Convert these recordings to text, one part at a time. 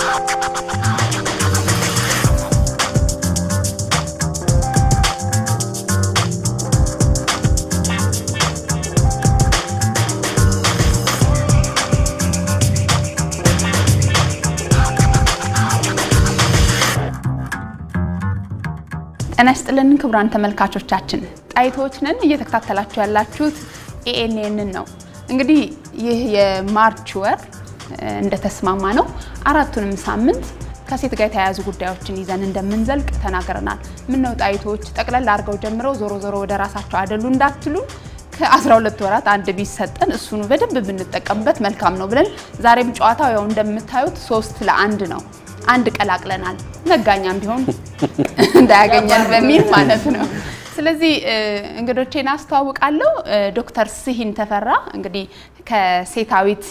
ጤና ይስጥልን ክቡራን ተመልካቾቻችን፣ ጣይቶች ነን። እየተከታተላችሁ ያላችሁት ኤኤንኤንን ነው። እንግዲህ ይህ የማርች ወር እንደተስማማ ነው አራቱንም ሳምንት ከሴት ጋር የተያያዙ ጉዳዮችን ይዘን እንደምንዘልቅ ተናግረናል። ምነው ጣይቶች ጠቅለል አድርገው ጀምረው ዞሮ ዞሮ ወደ ራሳቸው አይደሉ እንዳትሉ ከ12 ወራት አንድ ቢሰጠን እሱኑ በደንብ ብንጠቀምበት መልካም ነው ብለን ዛሬም ጨዋታው ያው እንደምታዩት ሶስት ለአንድ ነው። አንድ ቀላቅለናል። ነጋኛም ቢሆን እንዳያገኘን በሚል ማለት ነው። ስለዚህ እንግዶቼን አስተዋውቃለሁ። ዶክተር ስሂን ተፈራ እንግዲህ ከሴታዊት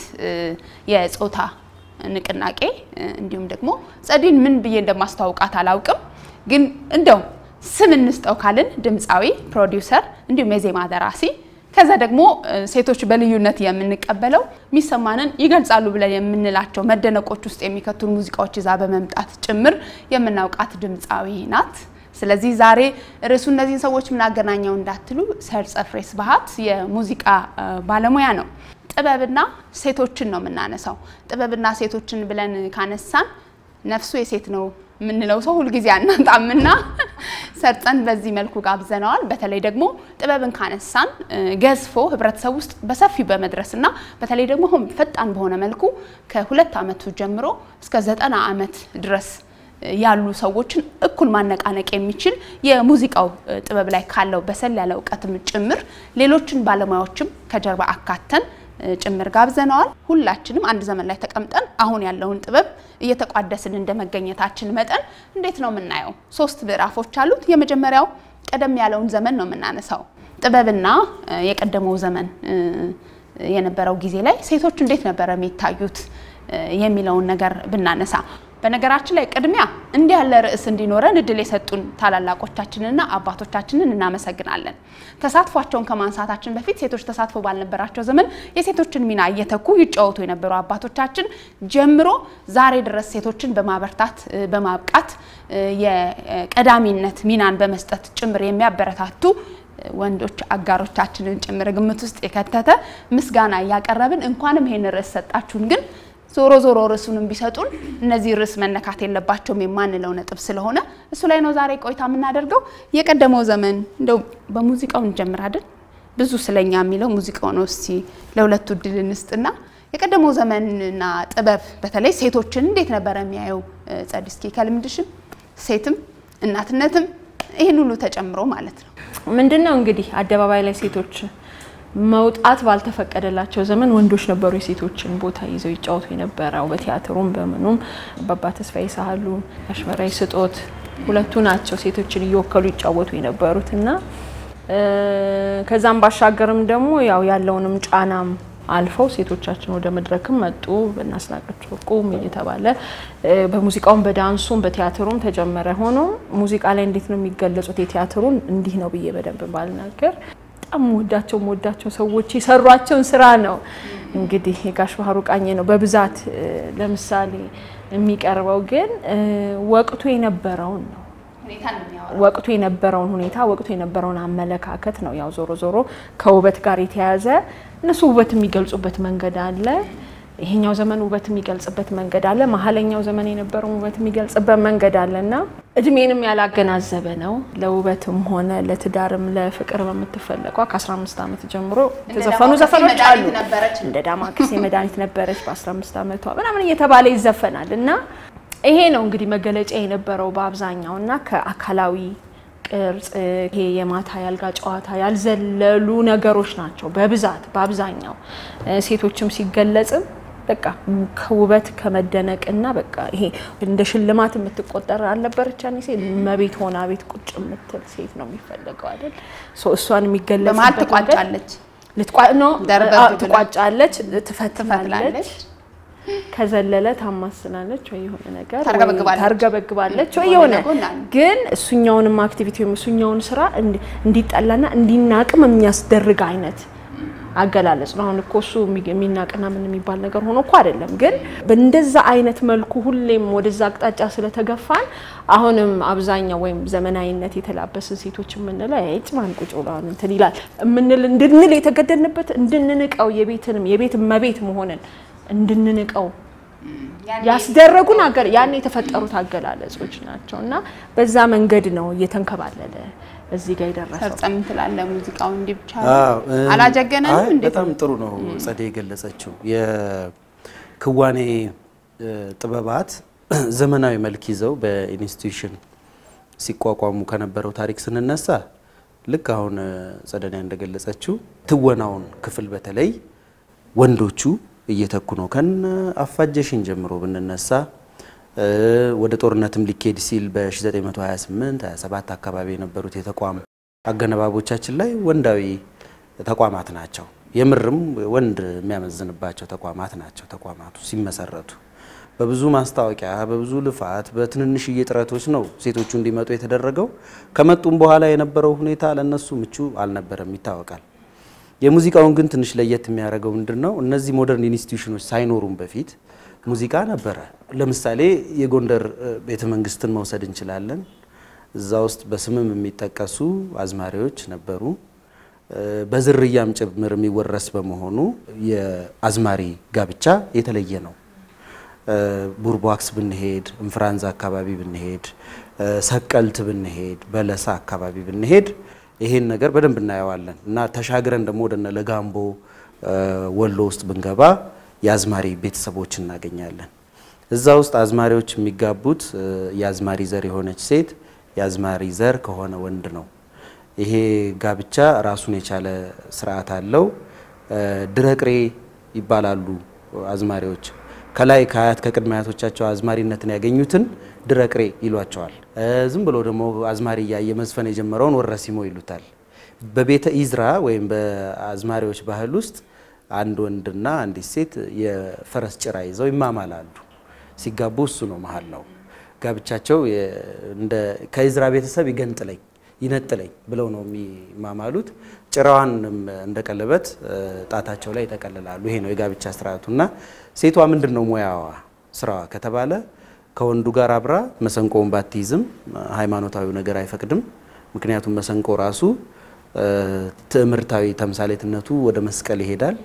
የጾታ ንቅናቄ እንዲሁም ደግሞ ጸዲን ምን ብዬ እንደማስተዋውቃት አላውቅም፣ ግን እንደው ስም እንስጠው ካልን ድምፃዊ፣ ፕሮዲውሰር እንዲሁም የዜማ ደራሲ ከዛ ደግሞ ሴቶች በልዩነት የምንቀበለው የሚሰማንን ይገልጻሉ ብለን የምንላቸው መደነቆች ውስጥ የሚከቱን ሙዚቃዎች ይዛ በመምጣት ጭምር የምናውቃት ድምፃዊ ናት። ስለዚህ ዛሬ ርዕሱ እነዚህን ሰዎች ምናገናኘው እንዳትሉ ሰርጸ ፍሬ ስብሐት የሙዚቃ ባለሙያ ነው። ጥበብና ሴቶችን ነው የምናነሳው። ጥበብና ሴቶችን ብለን ካነሳን ነፍሱ የሴት ነው የምንለው ሰው ሁልጊዜ አናጣምና ሰርጸን በዚህ መልኩ ጋብዘነዋል። በተለይ ደግሞ ጥበብን ካነሳን ገዝፎ ህብረተሰብ ውስጥ በሰፊው በመድረስና በተለይ ደግሞ አሁን ፈጣን በሆነ መልኩ ከሁለት ዓመቱ ጀምሮ እስከ ዘጠና ዓመት ድረስ ያሉ ሰዎችን እኩል ማነቃነቅ የሚችል የሙዚቃው ጥበብ ላይ ካለው በሰል ያለ እውቀትም ጭምር ሌሎችን ባለሙያዎችም ከጀርባ አካተን ጭምር ጋብዘነዋል። ሁላችንም አንድ ዘመን ላይ ተቀምጠን አሁን ያለውን ጥበብ እየተቋደስን እንደ መገኘታችን መጠን እንዴት ነው የምናየው? ሶስት ምዕራፎች አሉት። የመጀመሪያው ቀደም ያለውን ዘመን ነው የምናነሳው። ጥበብና የቀደመው ዘመን የነበረው ጊዜ ላይ ሴቶች እንዴት ነበረ የሚታዩት የሚለውን ነገር ብናነሳ በነገራችን ላይ ቅድሚያ እንዲህ ያለ ርዕስ እንዲኖረን እድል የሰጡን ታላላቆቻችንና አባቶቻችንን እናመሰግናለን። ተሳትፏቸውን ከማንሳታችን በፊት ሴቶች ተሳትፎ ባልነበራቸው ዘመን የሴቶችን ሚና እየተኩ ይጫወቱ የነበሩ አባቶቻችን ጀምሮ ዛሬ ድረስ ሴቶችን በማበርታት በማብቃት የቀዳሚነት ሚናን በመስጠት ጭምር የሚያበረታቱ ወንዶች አጋሮቻችንን ጭምር ግምት ውስጥ የከተተ ምስጋና እያቀረብን እንኳንም ይሄን ርዕስ ሰጣችሁን ግን ዞሮ ዞሮ ርዕሱንም ቢሰጡን እነዚህ ርዕስ መነካት የለባቸውም የማንለው ነጥብ ስለሆነ እሱ ላይ ነው ዛሬ ቆይታ የምናደርገው። የቀደመው ዘመን እንደው በሙዚቃው እንጀምራለን። ብዙ ስለኛ የሚለው ሙዚቃው ነው። እስቲ ለሁለቱ እድል እንስጥና የቀደመው ዘመንና ጥበብ በተለይ ሴቶችን እንዴት ነበረ የሚያየው? ጸድ እስኪ ከልምድሽም ሴትም እናትነትም ይህን ሁሉ ተጨምሮ ማለት ነው። ምንድን ነው እንግዲህ አደባባይ ላይ ሴቶች መውጣት ባልተፈቀደላቸው ዘመን ወንዶች ነበሩ የሴቶችን ቦታ ይዘው ይጫወቱ የነበረው። በቲያትሩም በምኑም አባባ ተስፋዬ ሳህሉ፣ አሽመራይ ስጦት ሁለቱ ናቸው ሴቶችን እየወከሉ ይጫወቱ የነበሩት እና ከዛም ባሻገርም ደግሞ ያው ያለውንም ጫናም አልፈው ሴቶቻችን ወደ መድረክም መጡ። በእናስናቀች ወርቁም እየተባለ በሙዚቃውም በዳንሱም በቲያትሩም ተጀመረ። ሆኖ ሙዚቃ ላይ እንዴት ነው የሚገለጹት? የቲያትሩን እንዲህ ነው ብዬ በደንብ ባልናገር በጣም ወዳቸው ወዳቸው ሰዎች የሰሯቸውን ስራ ነው እንግዲህ የጋሽ ባህሩ ቃኘ ነው በብዛት ለምሳሌ የሚቀርበው ግን ወቅቱ የነበረውን ነው ወቅቱ የነበረውን ሁኔታ ወቅቱ የነበረውን አመለካከት ነው። ያው ዞሮ ዞሮ ከውበት ጋር የተያያዘ እነሱ ውበት የሚገልጹበት መንገድ አለ። ይሄኛው ዘመን ውበት የሚገልጽበት መንገድ አለ። መሀለኛው ዘመን የነበረውን ውበት የሚገልጽበት መንገድ አለ እና እድሜንም ያላገናዘበ ነው። ለውበትም ሆነ ለትዳርም ለፍቅር በምትፈለጓ ከ15 ዓመት ጀምሮ የተዘፈኑ ዘፈኖች አሉ። እንደ ዳማከሴ መድኃኒት ነበረች በ15 ዓመቷ ምናምን እየተባለ ይዘፈናል እና ይሄ ነው እንግዲህ መገለጫ የነበረው በአብዛኛው እና ከአካላዊ ቅርጽ ይሄ የማታ ያልጋ ጨዋታ ያልዘለሉ ነገሮች ናቸው በብዛት በአብዛኛው ሴቶችም ሲገለጽም በቃ ከውበት ከመደነቅና በቃ ይሄ እንደ ሽልማት የምትቆጠር አልነበረች ያኔ ሴት መቤት ሆና ቤት ቁጭ የምትል ሴት ነው የሚፈለገው አይደል? እሷን የሚገለጽ በመሀል ትቋጫለች፣ ትቋጫለች፣ ትፈትላለች ከዘለለ ታማስላለች ወይ የሆነ ነገር ታርገበግባለች ወይ የሆነ ግን እሱኛውንም አክቲቪቲ ወይም እሱኛውን ስራ እንዲጠላና እንዲናቅም የሚያስደርግ አይነት አገላለጽ ነው። አሁን እኮ እሱ የሚናቅና ምን የሚባል ነገር ሆኖ እኮ አይደለም። ግን በእንደዛ አይነት መልኩ ሁሌም ወደዛ አቅጣጫ ስለተገፋን አሁንም አብዛኛው ወይም ዘመናዊነት የተላበስን ሴቶች የምንለው ይጭ ማን ቁጭ ብሏን እንትን ይላል የምንል እንድንል የተገደድንበት እንድንንቀው የቤትንም የቤት እመቤት መሆንን እንድንንቀው ያስደረጉን አገር ያን የተፈጠሩት አገላለጾች ናቸው እና በዛ መንገድ ነው እየተንከባለለ እዚህ ጋር የደረሰው። ሰርጸም ትላለህ ሙዚቃው እንዲህ ብቻ አዎ፣ እ፣ አላጀገነንም አይ፣ እንዴት በጣም ጥሩ ነው ጸዴ የገለጸችው የክዋኔ እ፣ ጥበባት ዘመናዊ መልክ ይዘው በኢንስቲትዩሽን ሲቋቋሙ ከነበረው ታሪክ ስንነሳ ልክ አሁን እ፣ ጸደኒያ እንደገለጸችው ትወናውን ክፍል በተለይ ወንዶቹ እየተኩ ነው። ከነ አፋጀሽን ጀምሮ ብንነሳ እ፣ ወደ ጦርነትም ሊካሄድ ሲል በ1928 27 አካባቢ የነበሩት የተቋም አገነባቦቻችን ላይ ወንዳዊ ተቋማት ናቸው። የምርም ወንድ የሚያመዝንባቸው ተቋማት ናቸው። ተቋማቱ ሲመሰረቱ በብዙ ማስታወቂያ፣ በብዙ ልፋት፣ በትንንሽዬ ጥረቶች ነው ሴቶቹ እንዲመጡ የተደረገው። ከመጡም በኋላ የነበረው ሁኔታ ለነሱ ምቹ አልነበረም ይታወቃል። የሙዚቃውን ግን ትንሽ ለየት የሚያደርገው ምንድን ነው? እነዚህ ሞደርን ኢንስቲትዩሽኖች ሳይኖሩም በፊት ሙዚቃ ነበረ። ለምሳሌ የጎንደር እ፣ ቤተ መንግስትን መውሰድ እንችላለን። እዛ ውስጥ በስምም የሚጠቀሱ አዝማሪዎች ነበሩ። እ፣ በዝርያም ጭምር የሚወረስ በመሆኑ የአዝማሪ ጋብቻ የተለየ ነው። እ፣ ቡርቧክስ ብንሄድ፣ እንፍራንዝ አካባቢ ብንሄድ፣ እ፣ ሰቀልት ብንሄድ፣ በለሳ አካባቢ ብንሄድ ይሄን ነገር በደንብ እናየዋለን እና ተሻግረን ደግሞ ወደ እነ ለጋምቦ እ፣ ወሎ ውስጥ ብንገባ የአዝማሪ ቤተሰቦች እናገኛለን። እዛ ውስጥ አዝማሪዎች የሚጋቡት እ፣ የአዝማሪ ዘር የሆነች ሴት የአዝማሪ ዘር ከሆነ ወንድ ነው። ይሄ ጋብቻ ራሱን የቻለ ስርዓት አለው። እ፣ ድረቅሬ ይባላሉ አዝማሪዎች። ከላይ ከአያት ከቅድመ አያቶቻቸው አዝማሪነትን ያገኙትን ድረቅሬ ይሏቸዋል። እ፣ ዝም ብሎ ደግሞ አዝማሪ እያየ መዝፈን የጀመረውን ወረሲሞ ይሉታል። በቤተ ኢዝራ ወይም በአዝማሪዎች ባህል ውስጥ አንድ ወንድና አንዲት ሴት የፈረስ ጭራ ይዘው ይማማላሉ። ሲጋቡ እሱ ነው መሀል ነው ጋብቻቸው የ- እንደ ከኢዝራ ቤተሰብ ይገንጥለኝ ይነጥለኝ ብለው ነው የሚማማሉት። ጭራዋንም እንደ ቀለበት እ፣ ጣታቸው ላይ ይጠቀልላሉ። ይሄ ነው የጋብቻ ስርዓቱ እና ሴቷ ምንድን ነው ሙያዋ ስራዋ ከተባለ ከወንዱ ጋር አብራ መሰንቆውን ባትይዝም ሃይማኖታዊ ነገር አይፈቅድም። ምክንያቱም መሰንቆ ራሱ እ፣ ትዕምርታዊ ተምሳሌትነቱ ወደ መስቀል ይሄዳል።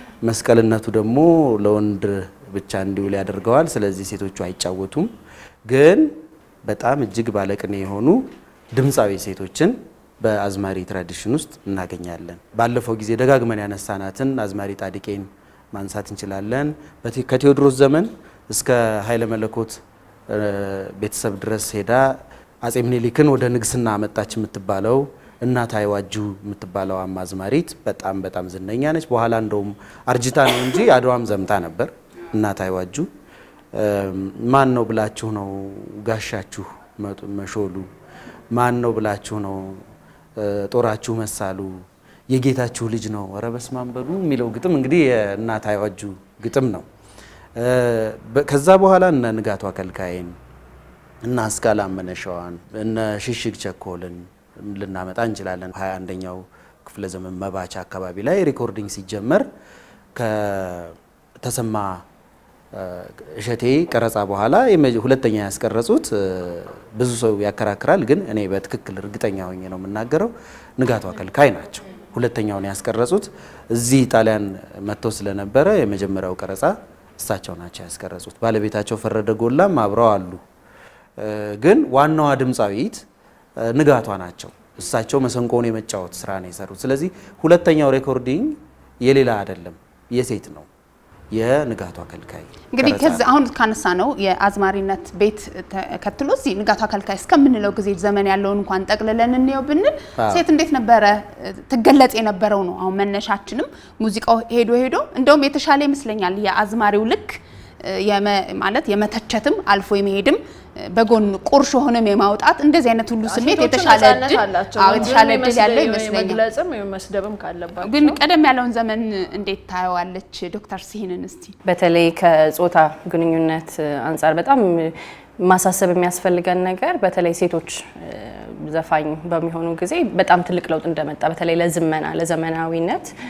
መስቀልነቱ ደግሞ ለወንድ ብቻ እንዲውል ያደርገዋል። ስለዚህ ሴቶቹ አይጫወቱም። ግን በጣም እጅግ ባለቅኔ የሆኑ ድምፃዊ ሴቶችን በአዝማሪ ትራዲሽን ውስጥ እናገኛለን። ባለፈው ጊዜ ደጋግመን ያነሳናትን አዝማሪ ጣድቄን ማንሳት እንችላለን። በቴ- ከቴዎድሮስ ዘመን እስከ ኃይለ መለኮት እ፣ ቤተሰብ ድረስ ሄዳ አጼ ምኒልክን ወደ ንግስና አመጣች የምትባለው እናት አይዋጁ የምትባለው አዝማሪት በጣም በጣም ዝነኛ ነች። በኋላ እንደውም አርጅታ ነው እንጂ አድዋም ዘምታ ነበር። እናት አይዋጁ ማን ነው ብላችሁ ነው ጋሻችሁ መጡ- መሾሉ ማን ነው ብላችሁ ነው እ፣ ጦራችሁ መሳሉ የጌታችሁ ልጅ ነው ኧረ በስመ አብ በሉ የሚለው ግጥም እንግዲህ የእናት አይዋጁ ግጥም ነው። እ፣ በ- ከዛ በኋላ እነ ንጋቱ አከልካይን እና አስካለ አመነሸዋን እነ ሽሽግ ቸኮልን ልናመጣ እንችላለን። ሀያ አንደኛው ክፍለ ዘመን መባቻ አካባቢ ላይ ሪኮርዲንግ ሲጀመር ከተሰማ እ፣ እሸቴ ቀረጻ በኋላ የመ- ሁለተኛ ያስቀረጹት እ፣ ብዙ ሰው ያከራክራል፣ ግን እኔ በትክክል እርግጠኛ ሆኜ ነው የምናገረው ንጋቱ አከልካይ ናቸው። ሁለተኛውን ያስቀረጹት እዚህ ጣሊያን መጥተው ስለነበረ የመጀመሪያው ቀረጻ እሳቸው ናቸው ያስቀረጹት። ባለቤታቸው ፈረደ ጎላም አብረው አሉ። እ፣ ግን ዋናዋ ድምፃዊት እ፣ ንጋቷ ናቸው። እሳቸው መሰንቆውን የመጫወት ስራ ነው የሰሩት። ስለዚህ ሁለተኛው ሬኮርዲንግ የሌላ አይደለም፣ የሴት ነው፣ የንጋቷ አከልካይ እንግዲህ ቀረጻ ከዚ ነው። አሁን ካነሳ ነው የአዝማሪነት ቤት ተከትሎ እዚህ ንጋቱ አከልካይ እስከምንለው ጊዜ ዘመን ያለውን እንኳን ጠቅልለን እንየው ብንል አዎ። ሴት እንዴት ነበረ እ፣ ትገለጽ የነበረው ነው። አሁን መነሻችንም ሙዚቃው ሄዶ ሄዶ እንደውም የተሻለ ይመስለኛል የአዝማሪው ልክ እ፣ የመ- ማለት የመተቸትም አልፎ የመሄድም እ፣ በጎን ቁርሾ ሆነም የማውጣት እንደዚህ አይነት ሁሉ ስሜት ሴቶቹ የተሻለ ነፃነት እድል አላቸው። አዎ፣ ወንዱንም የተሻለ እድል ያለው የመስደ- ይመስለኛል። የመግለጽም የመስደብም ካለባቸው ግን ቀደም ያለውን ዘመን እንዴት ታየዋለች ዶክተር ሲሂንን እስቲ? በተለይ ከጾታ ግንኙነት አንጻር በጣም ማሳሰብ የሚያስፈልገን ነገር በተለይ ሴቶች እ፣ ዘፋኝ በሚሆኑ ጊዜ በጣም ትልቅ ለውጥ እንደመጣ በተለይ ለዝመና ለዘመናዊነት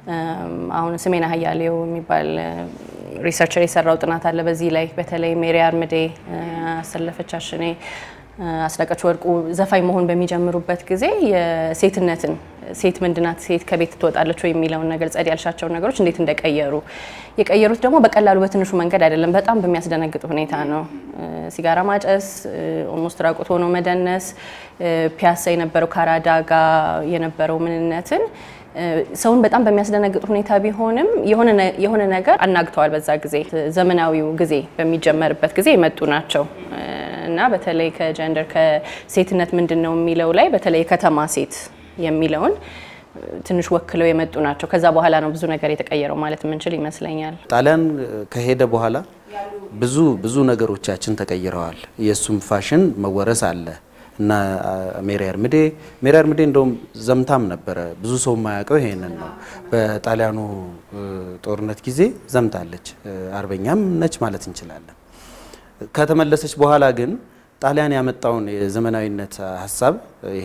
አሁን ስሜን አህያሌው የሚባል ሪሰርቸር የሰራው ጥናት አለ በዚህ ላይ በተለይ ሜሪ አርምዴ፣ አሰለፈች አሽኔ፣ አስናቀች ወርቁ ዘፋኝ መሆን በሚጀምሩበት ጊዜ የሴትነትን ሴት ምንድናት፣ ሴት ከቤት ትወጣለች ወይ የሚለውን ነገር ጸድ ያልሻቸውን ነገሮች እንዴት እንደቀየሩ የቀየሩት ደግሞ በቀላሉ በትንሹ መንገድ አይደለም፣ በጣም በሚያስደነግጥ ሁኔታ ነው። ሲጋራ ማጨስ፣ ኦልሞስት ራቁት ሆኖ መደነስ፣ ፒያሳ የነበረው ካራዳ ጋ የነበረው ምንነትን ሰውን በጣም በሚያስደነግጥ ሁኔታ ቢሆንም የሆነ ነገር አናግተዋል። በዛ ጊዜ ዘመናዊው ጊዜ በሚጀመርበት ጊዜ የመጡ ናቸው እና በተለይ ከጀንደር ከሴትነት ምንድን ነው የሚለው ላይ በተለይ የከተማ ሴት የሚለውን ትንሽ ወክለው የመጡ ናቸው። ከዛ በኋላ ነው ብዙ ነገር የተቀየረው ማለት የምንችል ይመስለኛል። ጣሊያን ከሄደ በኋላ ብዙ ብዙ ነገሮቻችን ተቀይረዋል። የእሱም ፋሽን መወረስ አለ እና ሜሪ አርምዴ ሜሪ አርምዴ እንደውም ዘምታም ነበረ። ብዙ ሰው የማያውቀው ይሄንን ነው። በጣሊያኑ ጦርነት ጊዜ ዘምታለች። አርበኛም ነች ማለት እንችላለን። ከተመለሰች በኋላ ግን ጣሊያን ያመጣውን የዘመናዊነት ሀሳብ ይሄ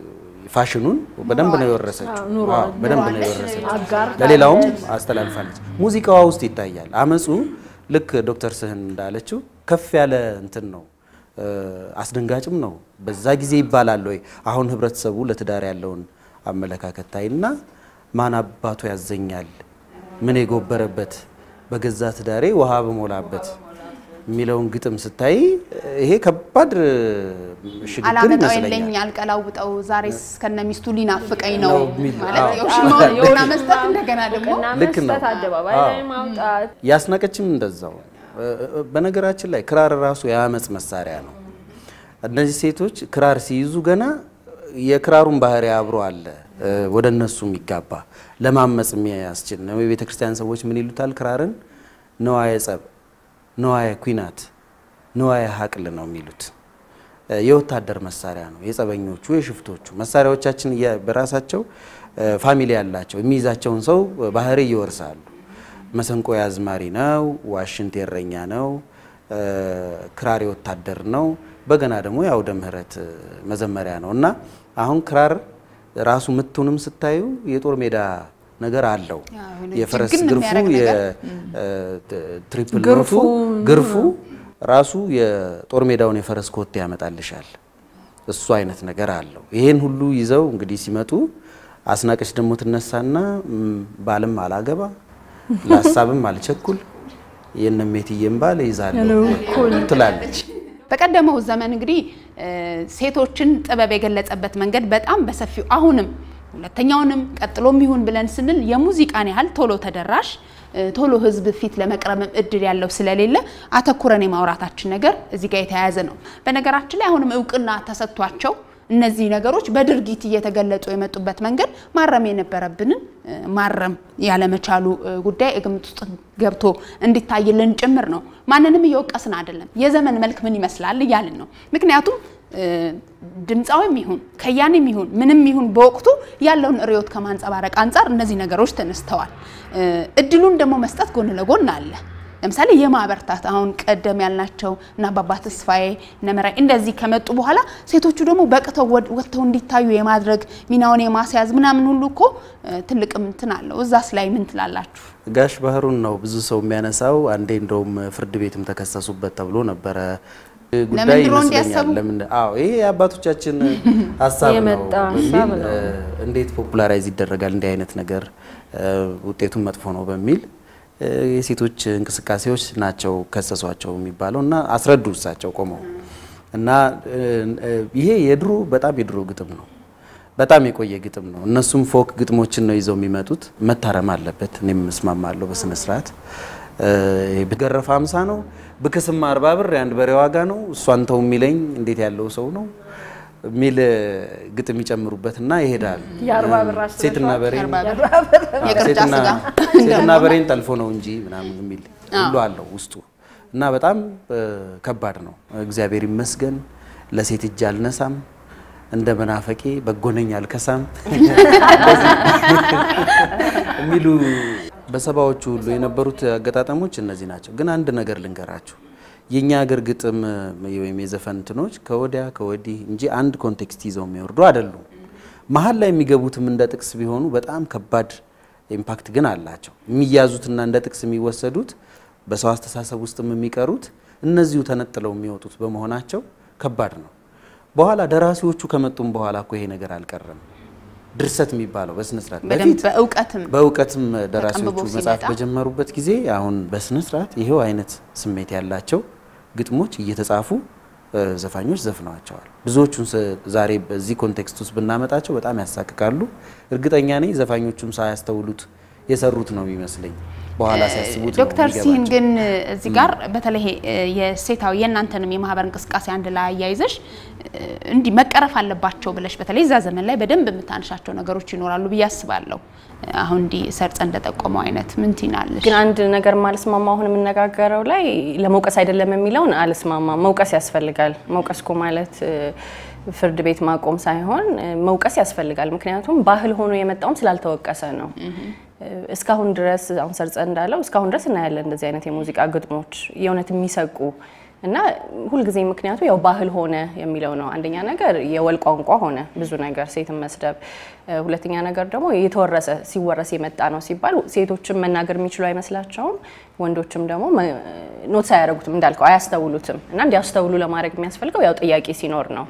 ፋሽኑን በደንብ ነው የወረሰችው። በደንብ ነው የወረሰችው። ለሌላውም አስተላልፋለች። ሙዚቃዋ ውስጥ ይታያል አመፁ። ልክ ዶክተር ስህን እንዳለችው ከፍ ያለ እንትን ነው አስደንጋጭም ነው። በዛ ጊዜ ይባላል ወይ አሁን ህብረተሰቡ ለትዳር ያለውን አመለካከት ታይና ማን አባቱ ያዘኛል ምን የጎበረበት በገዛ ትዳሬ ውሃ በሞላበት የሚለውን ግጥም ስታይ ይሄ ከባድ ሽግግር አላመጣው ይመስለኛል። የለኝ አልቀላውጠው ዛሬስ ከነ ሚስቱ ሊናፍቀኝ ነው ነው የሚል፣ ማለት አዎ። የውሽማውን ቡና መስጠት እንደገና ደግሞ እና ልክ ነው። መስጠት አደባባይ አዎ። ላይ ማውጣት ያስናቀችም እንደዛው። በነገራችን ላይ ክራር ራሱ የአመፅ መሳሪያ ነው። እነዚህ ሴቶች ክራር ሲይዙ ገና የክራሩን ባህሪ አብሮ አለ ወደ እነሱ የሚጋባ ለማመፅ የሚያስችል ነው። የቤተ ክርስቲያን ሰዎች ምን ይሉታል? ክራርን ነዋየ ጸብ፣ ነዋየ ኩናት፣ ነዋየ ሀቅል ነው የሚሉት። የወታደር መሳሪያ ነው። የጸበኞቹ የሽፍቶቹ መሳሪያዎቻችን እያ- በራሳቸው ፋሚሊ ያላቸው የሚይዛቸውን ሰው ባህሪ ይወርሳሉ። መሰንቆ የአዝማሪ ነው። ዋሽንት የእረኛ ነው። ክራር የወታደር ነው። በገና ደግሞ የአውደ ምሕረት መዘመሪያ ነው እና አሁን ክራር ራሱ ምቱንም ስታዩ የጦር ሜዳ ነገር አለው። የሆነ የፈረስ ጅግን ግርፉ የሚያደርግ ነገር። የትሪፕል ግርፉ ኖቱ ግርፉ ራሱ የጦር ሜዳውን የፈረስ ኮቴ ያመጣልሻል። እሱ አይነት ነገር አለው። ይሄን ሁሉ ይዘው እንግዲህ ሲመጡ አስናቀች ደግሞ ትነሳና ም፣ ባልም አላገባ ለሀሳብም አልቸኩል የነሜትዬም ባል ይዛለሁ ትላለች። በቀደመው ዘመን እንግዲህ እ፣ ሴቶችን ጥበብ የገለጸበት መንገድ በጣም በሰፊው አሁንም ሁለተኛውንም ቀጥሎም ይሁን ብለን ስንል የሙዚቃን ያህል ቶሎ ተደራሽ እ፣ ቶሎ ሕዝብ ፊት ለመቅረብም እድል ያለው ስለሌለ አተኩረን የማውራታችን ነገር እዚህ ጋር የተያያዘ ነው። በነገራችን ላይ አሁንም እውቅና ተሰጥቷቸው እነዚህ ነገሮች በድርጊት እየተገለጹ የመጡበት መንገድ ማረም የነበረብንን እ፣ ማረም ያለመቻሉ እ፣ ጉዳይ ግምት ውስጥ ገብቶ እንዲታይልን ጭምር ነው። ማንንም እየወቀስን አይደለም። የዘመን መልክ ምን ይመስላል እያልን ነው። ምክንያቱም እ፣ ድምፃዊም ይሁን ከያኔም ይሁን ምንም ይሁን በወቅቱ ያለውን ርዕዮት ከማንጸባረቅ አንጻር እነዚህ ነገሮች ተነስተዋል። እ፣ እድሉን ደግሞ መስጠት ጎን ለጎን አለ። ለምሳሌ የማበርታት አሁን ቀደም ያልናቸው እና አባባ ተስፋዬ ነመራይ እንደዚህ ከመጡ በኋላ ሴቶቹ ደግሞ በቅተው ወድ- ወጥተው እንዲታዩ የማድረግ ሚናውን የማስያዝ ምናምን ሁሉ እኮ እ፣ ትልቅ እንትን አለው። እዛስ ላይ ምን ትላላችሁ? ጋሽ ባህሩን ነው ብዙ ሰው የሚያነሳው። አንዴ እንደውም ፍርድ ቤትም ተከሰሱበት ተብሎ ነበረ ጉዳይ ለምን ድሮ ይመስለኛል። እንዲያሰቡ? ለምን አዎ ይሄ የአባቶቻችን ሀሳብ ነው የመጣ ሀሳብ በሚል ነው። እ፣ እንዴት ፖፑላራይዝ ይደረጋል እንዲህ አይነት ነገር እ፣ ውጤቱን መጥፎ ነው በሚል እ፣ የሴቶች እንቅስቃሴዎች ናቸው ከሰሷቸው የሚባለው እና አስረዱ እሳቸው ቆመው እና እ፣ እ፣ ይሄ የድሮ በጣም የድሮ ግጥም ነው። በጣም የቆየ ግጥም ነው። እነሱም ፎክ ግጥሞችን ነው ይዘው የሚመጡት። መታረም አለበት። እኔም እስማማለሁ በስነ ስርዓት። ብገረፍ አምሳ ነው ብክስም አርባ ብር የአንድ በሬ ዋጋ ነው እሷን ተው የሚለኝ እንዴት ያለው ሰው ነው የሚል ግጥም ይጨምሩበትና ይሄዳል። የአርባ ብር አስበሽዋል? ሴትና በሬን የአርባ ብር አዎ፣ የቅርጫ ሴትና- ስጋ ሴትና በሬን ጠልፎ ነው እንጂ ምናምን የሚል ሁሉ አለው ውስጡ እና በጣም እ፣ ከባድ ነው። እግዚአብሔር ይመስገን ለሴት እጅ አልነሳም እንደ መናፈቄ በጎነኝ አልከሳም የሚሉ በሰባዎቹ ሁሉ የነበሩት አገጣጠሞች እነዚህ ናቸው። ግን አንድ ነገር ልንገራችሁ፣ የእኛ ሀገር ግጥም ወይም የዘፈን እንትኖች ከወዲያ ከወዲህ እንጂ አንድ ኮንቴክስት ይዘው የሚወርዱ አይደሉም። መሀል ላይ የሚገቡትም እንደ ጥቅስ ቢሆኑ በጣም ከባድ ኢምፓክት ግን አላቸው። የሚያዙትና እንደ ጥቅስ የሚወሰዱት በሰው አስተሳሰብ ውስጥም የሚቀሩት እነዚሁ ተነጥለው የሚወጡት በመሆናቸው ከባድ ነው። በኋላ ደራሲዎቹ ከመጡም በኋላ እኮ ይሄ ነገር አልቀረም። ድርሰት የሚባለው በስነ ስርዓት በደንብ በፊት በእውቀትም በእውቀትም ደራሲዎቹ ተቀንብቦ መጽሐፍ ሲመጣ በጀመሩበት ጊዜ አሁን በስነ ስርዓት ይሄው አይነት ስሜት ያላቸው ግጥሞች እየተጻፉ እ፣ ዘፋኞች ዘፍነዋቸዋል። ብዙዎቹን ስ- ዛሬ በዚህ ኮንቴክስት ውስጥ ብናመጣቸው በጣም ያሳቅቃሉ። እርግጠኛ ነኝ ዘፋኞቹም ሳያስተውሉት የሰሩት ነው የሚመስለኝ። በኋላ ሲያስቡት ነው ዶክተር ሲህን የሚገባቸው። ግን እዚህ ጋር በተለይ እ፣ የሴታዊ የእናንተንም የማህበር እንቅስቃሴ አንድ ላይ አያይዘሽ እ፣ እንዲህ መቀረፍ አለባቸው ብለሽ በተለይ እዛ ዘመን ላይ በደንብ የምታነሻቸው ነገሮች ይኖራሉ ብዬ አስባለሁ። አሁን እንዲህ ሰርጸ እንደጠቆመው አይነት ምን ትይናለሽ? ግን አንድ ነገር ማልስማማ አሁን የምነጋገረው ላይ ለመውቀስ አይደለም የሚለውን አልስማማ። መውቀስ ያስፈልጋል። መውቀስ እኮ ማለት እ፣ ፍርድ ቤት ማቆም ሳይሆን እ፣ መውቀስ ያስፈልጋል። ምክንያቱም ባህል ሆኖ የመጣውም ስላልተወቀሰ ነው። እ፣ እስካሁን ድረስ አሁን ሰርጸ እንዳለው እስካሁን ድረስ እናያለን እንደዚህ አይነት የሙዚቃ ግጥሞች የእውነት የሚሰቁ እና ሁልጊዜ ምክንያቱ ያው ባህል ሆነ የሚለው ነው። አንደኛ ነገር የወል ቋንቋ ሆነ ብዙ ነገር ሴትን መስደብ፣ እ፣ ሁለተኛ ነገር ደግሞ የተወረሰ ሲወረስ የመጣ ነው ሲባል ሴቶችም መናገር የሚችሉ አይመስላቸውም፣ ወንዶችም ደግሞ መ- ኖት አያደርጉትም እንዳልከው አያስተውሉትም። እና እንዲያስተውሉ ለማድረግ የሚያስፈልገው ያው ጥያቄ ሲኖር ነው።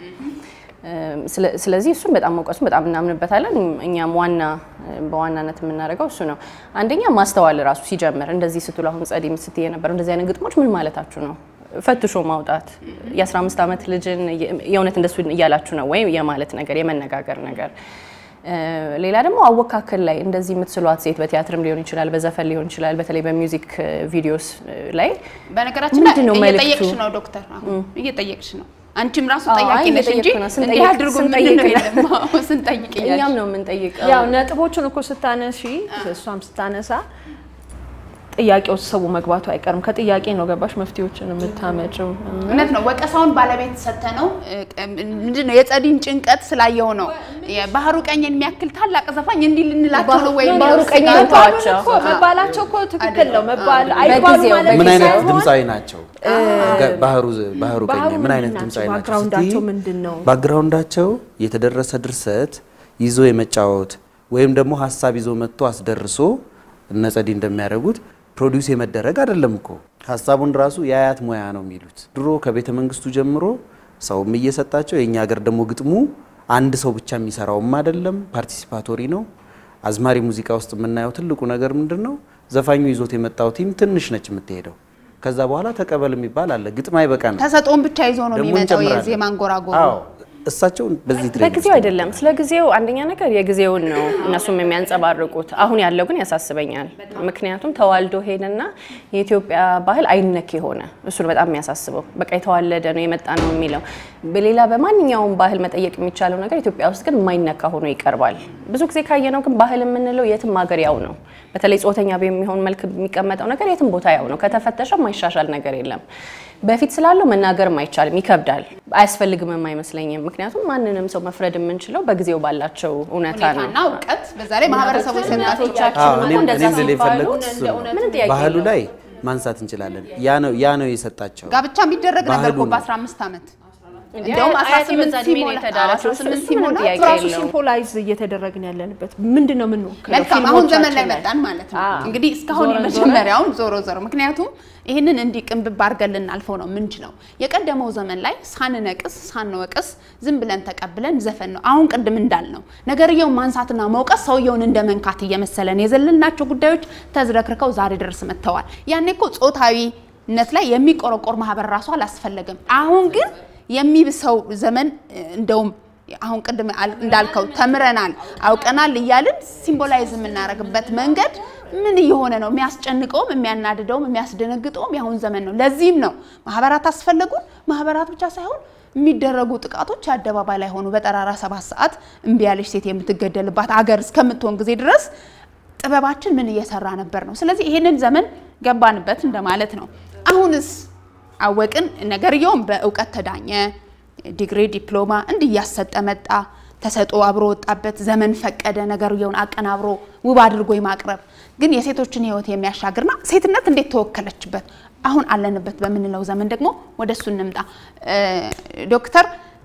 ስለ- ስለዚህ እሱን በጣም መውቀሱን በጣም እናምንበታለን። እኛም ዋና በዋናነት የምናደርገው እሱ ነው። አንደኛ ማስተዋል ራሱ ሲጀምር እንደዚህ ስትሉ አሁን ጸዲ ስትይ የነበረው እንደዚህ አይነት ግጥሞች ምን ማለታችሁ ነው? ፈትሾ ማውጣት የ15 ዓመት ልጅን የእውነት እንደሱ እያላችሁ ነው ወይ የማለት ነገር የመነጋገር ነገር እ፣ ሌላ ደግሞ አወካከል ላይ እንደዚህ የምትስሏት ሴት በቲያትርም ሊሆን ይችላል፣ በዘፈን ሊሆን ይችላል፣ በተለይ በሚውዚክ እ፣ ቪዲዮስ እ፣ ላይ በነገራችን ላይ ምንድን ነው እየጠየቅሽ መልእክቱ? ነው ዶክተር፣ አሁን እየጠየቅሽ ነው። አንቺም ራሱ አዎ፣ ጠያቂ አይ ነሽ እንጂ እየጠየቅኩ ነው። ስንጠይቅ- እንዲህ አድርጉ ምንድን ነው ስንጠይቅ የለም አዎ፣ ስንጠይቅ እኛም እያልሽ ነው የምንጠይቀው። ያው ነጥቦቹን እኮ ስታነሺ እሷም ስታነሳ ጥያቄው ሰው መግባቱ አይቀርም። ከጥያቄ ነው ገባሽ መፍትሄዎችን የምታመጭው። እውነት ነው። ወቀሳውን ባለቤት ሰተ ነው ምንድን ነው የጸዲን ጭንቀት ስላየው ነው የባህሩ ቀኝን የሚያክል ታላቅ ዘፋኝ እንዲህ ልንላቸው ነው ወይ ባህሩ ቀኝ የሚለው ስጋት ተዋቸው። እኮ መባላቸው እኮ ትክክል ነው መባል አይባሉ በጊዜው- ማለት ምን አይነት ሳይሆን ድምፃዊ ናቸው? ገ- ባህሩ ባህሩ ቀኝ ባህሩ ምን አይነት ምንድን ድምፃዊ ናቸው? ናቸው? ባክግራውንዳቸው ስትይ ምንድን ነው? ባክግራውንዳቸው የተደረሰ ድርሰት ይዞ የመጫወት ወይም ደግሞ ሀሳብ ይዞ መጥቶ አስደርሶ እነ ጸዲ እንደሚያደርጉት ፕሮዲውስ የመደረግ አይደለም እኮ ሀሳቡን ራሱ የአያት ሙያ ነው የሚሉት። ድሮ ከቤተ መንግስቱ ጀምሮ ሰውም እየሰጣቸው የእኛ ሀገር ደግሞ ግጥሙ አንድ ሰው ብቻ የሚሰራውም አይደለም፣ ፓርቲሲፓቶሪ ነው። አዝማሪ ሙዚቃ ውስጥ የምናየው ትልቁ ነገር ምንድን ነው? ዘፋኙ ይዞት የመጣው ቲም ትንሽ ነች የምትሄደው። ከዛ በኋላ ተቀበል የሚባል አለ። ግጥም አይበቃ ነው ተሰጥኦን ብቻ ይዞ ነው ደግሞ የሚመጣው እንጨምራለን። የዜማ አንጎራጎሩ። አዎ እሳቸው በዚህ ትሬኒንግ በጊዜው አይደለም። ስለ ጊዜው አንደኛ ነገር የጊዜውን ነው እነሱም የሚያንጸባርቁት። አሁን ያለው ግን ያሳስበኛል። ምክንያቱም ተዋልዶ ሄደና የኢትዮጵያ ባህል አይነክ የሆነ እሱ ነው በጣም የሚያሳስበው። በቃ የተዋለደ ነው የመጣ ነው የሚለው። በሌላ በማንኛውም ባህል መጠየቅ የሚቻለው ነገር ኢትዮጵያ ውስጥ ግን የማይነካ ሆኖ ይቀርባል። ብዙ ጊዜ ካየነው ግን ባህል የምንለው የትም ሀገር ያው ነው። በተለይ ጾተኛ በሚሆን መልክ የሚቀመጠው ነገር የትም ቦታ ያው ነው። ከተፈተሸ የማይሻሻል ነገር የለም። በፊት ስላለው መናገርም አይቻልም፣ ይከብዳል፣ አያስፈልግምም አይመስለኝም። ምክንያቱም ማንንም ሰው መፍረድ የምንችለው በጊዜው ባላቸው እውነታ ነው። ሁኔታና እውቀት በዛ ላይ ማህበረሰቡ የሰጣቸው አዎ እኔም እንደዛ እኔም ልል ሲባሉ የፈለግኩት እሱ ነው። ምንም ጥያቄ ባህሉ የለውም። ላይ ማንሳት እንችላለን። ያ ነው ያ ነው የሰጣቸው ጋብቻ የሚደረግ ነገር እኮ ባህሉ ነው። በ15 ዓመት እንደውም አያቴ 18 በዛ እድሜ ነው ሲሞላ የተዳረችው። 18 እሱ ምንም ሲሞላ ጥያቄ ራሱ የለውም። ሲምፖላይዝ እየተደረግን ያለንበት ምንድን ነው የምንወክለው? መልካም አሁን ዘመን ላይ ፊልሞቻችን መጣን ማለት ነው። አዎ። እንግዲህ እስካሁን ዞረን የመጀመሪያውን ዞሮ ዞሮ ምክንያቱም ይህንን እንዲህ ቅንብብ አድርገን ልናልፈው ነው ምንችለው። የቀደመው ዘመን ላይ ሳንነቅስ ሳንወቅስ ዝም ብለን ተቀብለን ዘፈን ነው። አሁን ቅድም እንዳልነው ነገርየውን ማንሳትና መውቀስ ሰውየውን እንደ መንካት እየመሰለን የዘለልናቸው ጉዳዮች ተዝረክርከው ዛሬ ድረስ መጥተዋል። ያኔ እኮ ጾታዊነት ላይ የሚቆረቆር ማህበር ራሱ አላስፈለግም። አሁን ግን የሚብሰው ዘመን እንደውም አሁን ቅድም አል- እንዳልከው ተምረናል አውቀናል እያልን ሲምቦላይዝ የምናደርግበት መንገድ ምን እየሆነ ነው? የሚያስጨንቀውም የሚያናድደውም የሚያስደነግጠውም የአሁን ዘመን ነው። ለዚህም ነው ማህበራት አስፈለጉን። ማህበራት ብቻ ሳይሆን የሚደረጉ ጥቃቶች አደባባይ ላይ ሆኑ። በጠራራ ሰባት ሰዓት እምቢ ያለች ሴት የምትገደልባት አገር እስከምትሆን ጊዜ ድረስ ጥበባችን ምን እየሰራ ነበር ነው። ስለዚህ ይሄንን ዘመን ገባንበት እንደማለት ነው። አሁንስ አወቅን፣ ነገርየውም በእውቀት ተዳኘ፣ ዲግሪ ዲፕሎማ እንዲህ እያሰጠ መጣ። ተሰጦ አብሮ ወጣበት፣ ዘመን ፈቀደ ነገርየውን አቀናብሮ ውብ አድርጎ የማቅረብ ግን የሴቶችን ሕይወት የሚያሻግርና ሴትነት እንዴት ተወከለችበት አሁን አለንበት በምንለው ዘመን ደግሞ ወደ እሱ እንምጣ። ዶክተር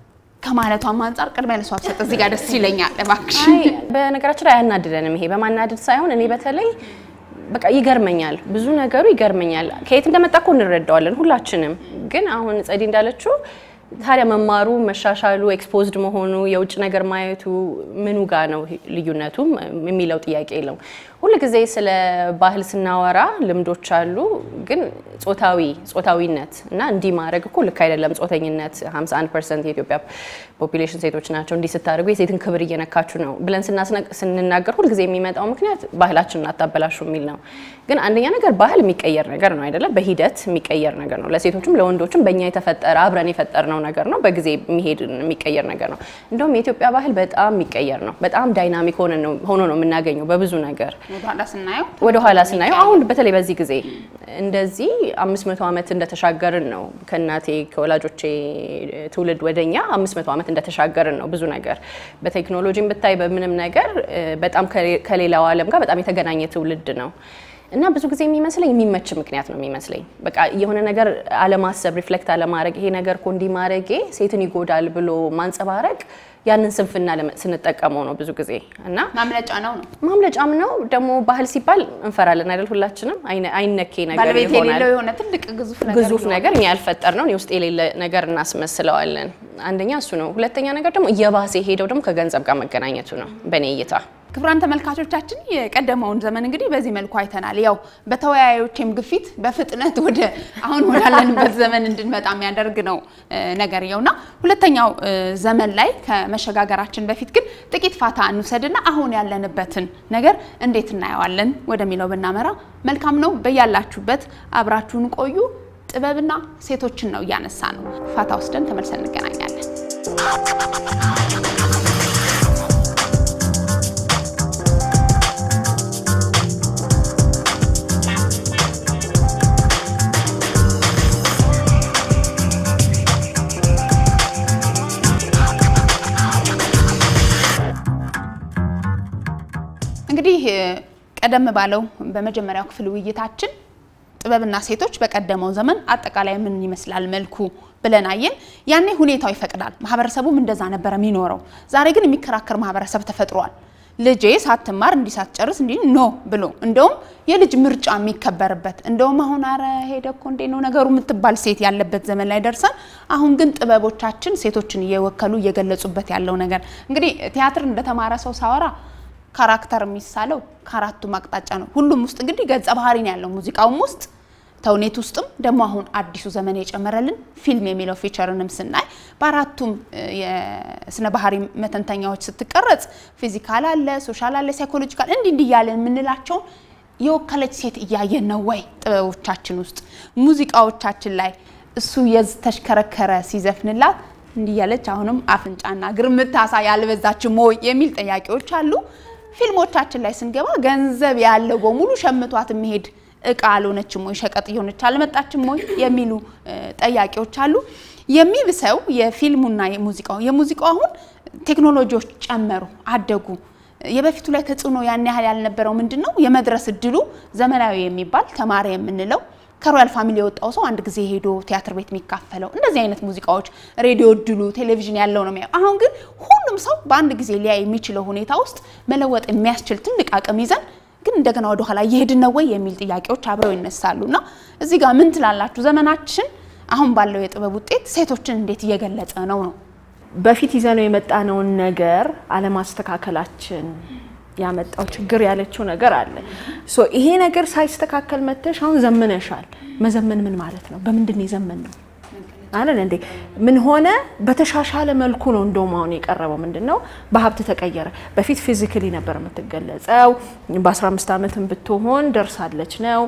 ከማለቷም አንጻር ቅድሚያ ለሷ ብሰጥ እዚህ ጋር ደስ ይለኛል። እባክሽ አይ በነገራችን ላይ አያናድደንም። ይሄ በማናደድ ሳይሆን እኔ በተለይ በቃ ይገርመኛል፣ ብዙ ነገሩ ይገርመኛል። ከየት እንደመጣ እኮ እንረዳዋለን ሁላችንም። ግን አሁን ጸዲ እንዳለችው ታዲያ መማሩ፣ መሻሻሉ፣ ኤክስፖዝድ መሆኑ፣ የውጭ ነገር ማየቱ ምኑ ጋ ነው ልዩነቱ የሚለው ጥያቄ የለውም። ሁልጊዜ ስለ ባህል ስናወራ ልምዶች አሉ፣ ግን ጾታዊ ጾታዊነት እና እንዲህ ማድረግ እኮ ልክ አይደለም። ጾተኝነት 51 ፐርሰንት የኢትዮጵያ ፖፒሌሽን ሴቶች ናቸው። እንዲህ ስታደርጉ የሴትን ክብር እየነካችሁ ነው ብለን ስንናገር ሁልጊዜ የሚመጣው ምክንያት ባህላችንን አታበላሹ የሚል ነው። ግን አንደኛ ነገር ባህል የሚቀየር ነገር ነው አይደለም፣ በሂደት የሚቀየር ነገር ነው። ለሴቶችም ለወንዶችም በእኛ የተፈጠረ አብረን የፈጠርነው ነገር ነው። በጊዜ የሚሄድ የሚቀየር ነገር ነው። እንደውም የኢትዮጵያ ባህል በጣም የሚቀየር ነው። በጣም ዳይናሚክ ሆኖ ነው የምናገኘው በብዙ ነገር ወደኋላ ስናየው ወደ ኋላ ስናየው አሁን በተለይ በዚህ ጊዜ እንደዚህ አምስት መቶ ዓመት እንደተሻገርን ነው ከእናቴ ከወላጆቼ ትውልድ ወደኛ አምስት መቶ ዓመት እንደተሻገርን ነው። ብዙ ነገር በቴክኖሎጂም ብታይ በምንም ነገር በጣም ከሌላው ዓለም ጋር በጣም የተገናኘ ትውልድ ነው እና ብዙ ጊዜ የሚመስለኝ የሚመች ምክንያት ነው የሚመስለኝ። በቃ የሆነ ነገር አለማሰብ፣ ሪፍሌክት አለማድረግ፣ ይሄ ነገር እኮ እንዲህ ማድረጌ ሴትን ይጎዳል ብሎ ማንጸባረቅ ያንን ስንፍና ስንጠቀመው ነው ብዙ ጊዜ እና ማምለጫ ነው ነው ማምለጫም ነው ደግሞ ባህል ሲባል እንፈራለን አይደል? ሁላችንም አይነኬ ነገር ባለቤት ይሆናል የሌለው የሆነ ትልቅ ግዙፍ ነገር ግዙፍ ይሆናል። ነገር እኛ ያልፈጠር ነው ውስጥ የሌለ ነገር እናስመስለዋለን። አንደኛ እሱ ነው። ሁለተኛ ነገር ደግሞ እየባሰ ሄደው ደግሞ ከገንዘብ ጋር መገናኘቱ ነው በእኔ እይታ። ክቡራን ተመልካቾቻችን የቀደመውን ዘመን እንግዲህ በዚህ መልኩ አይተናል። ያው በተወያዮችም ግፊት በፍጥነት ወደ አሁን ወዳለንበት ዘመን እንድንመጣ የሚያደርግ ነው እ ነገርየውና ሁለተኛው እ ዘመን ላይ ከመሸጋገራችን በፊት ግን ጥቂት ፋታ እንውሰድና አሁን ያለንበትን ነገር እንዴት እናየዋለን ወደሚለው ብናመራ መልካም ነው። በያላችሁበት አብራችሁን ቆዩ። ጥበብና ሴቶችን ነው እያነሳ ነው። ፋታ ወስደን ተመልሰን እንገናኛለን። እንግዲህ እ ቀደም ባለው በመጀመሪያው ክፍል ውይይታችን ጥበብና ሴቶች በቀደመው ዘመን አጠቃላይ ምን ይመስላል መልኩ ብለን አየን። ያኔ ሁኔታው ይፈቅዳል፣ ማህበረሰቡም እንደዛ ነበር የሚኖረው። ዛሬ ግን የሚከራከር ማህበረሰብ ተፈጥሯል። ልጄ ሳትማር እንዲህ ሳትጨርስ እንዲህ ኖ ብሎ እንደውም የልጅ ምርጫ የሚከበርበት እንደውም አሁን አረ ሄደ እኮ እንዴ ነው ነገሩ የምትባል ሴት ያለበት ዘመን ላይ ደርሰን አሁን ግን ጥበቦቻችን ሴቶችን እየወከሉ እየገለጹበት ያለው ነገር እንግዲህ ቲያትር እንደተማረ ሰው ሳወራ ካራክተር የሚሳለው ከአራቱም አቅጣጫ ነው። ሁሉም ውስጥ እንግዲህ ገጸ ባህሪ ነው ያለው። ሙዚቃውም ውስጥ ተውኔት ውስጥም ደግሞ አሁን አዲሱ ዘመን የጨመረልን ፊልም የሚለው ፊቸርንም ስናይ በአራቱም እ የስነ ባህሪ መተንተኛዎች ስትቀረጽ ፊዚካል አለ፣ ሶሻል አለ፣ ሳይኮሎጂካል እንዲህ እንዲህ እያለን የምንላቸውን የወከለች ሴት እያየን ነው ወይ? ጥበቦቻችን ውስጥ ሙዚቃዎቻችን ላይ እሱ የተሽከረከረ ሲዘፍንላት እንዲህ እያለች አሁንም አፍንጫና እግር የምታሳይ ያልበዛችም ወይ የሚል ጥያቄዎች አሉ። ፊልሞቻችን ላይ ስንገባ ገንዘብ ያለው በሙሉ ሸምቷት የሚሄድ እቃ አልሆነችም ወይ ሸቀጥ እየሆነች አልመጣችም ወይ የሚሉ እ ጠያቄዎች አሉ። የሚብሰው የፊልሙና የሙዚቃው የሙዚቃው አሁን ቴክኖሎጂዎች ጨመሩ፣ አደጉ። የበፊቱ ላይ ተጽዕኖ ያን ያህል ያልነበረው ምንድን ነው የመድረስ እድሉ ዘመናዊ የሚባል ተማሪ የምንለው ከሮያል ፋሚሊ የወጣው ሰው አንድ ጊዜ ሄዶ ቲያትር ቤት የሚካፈለው እንደዚህ አይነት ሙዚቃዎች ሬዲዮ እድሉ ቴሌቪዥን ያለው ነው የሚያየው። አሁን ግን ሁሉም ሰው በአንድ ጊዜ ሊያይ የሚችለው ሁኔታ ውስጥ መለወጥ የሚያስችል ትልቅ አቅም ይዘን ግን እንደገና ወደ ኋላ እየሄድን ነው ወይ የሚል ጥያቄዎች አብረው ይነሳሉ። እና እዚህ ጋር ምን ትላላችሁ? ዘመናችን አሁን ባለው የጥበብ ውጤት ሴቶችን እንዴት እየገለጸ ነው ነው? በፊት ይዘነው የመጣነውን ነገር አለማስተካከላችን ያመጣው ችግር ያለችው ነገር አለ። ሶ ይሄ ነገር ሳይስተካከል መተሽ አሁን ዘምነሻል። መዘመን ምን ማለት ነው? በምንድን ነው የዘመን ነው አለን እንዴ? ምን ሆነ? በተሻሻለ መልኩ ነው እንደውም አሁን የቀረበው ምንድን ነው? በሀብት ተቀየረ። በፊት ፊዚካሊ ነበር የምትገለጸው። በ15 ዓመትም ብትሆን ደርሳለች ነው።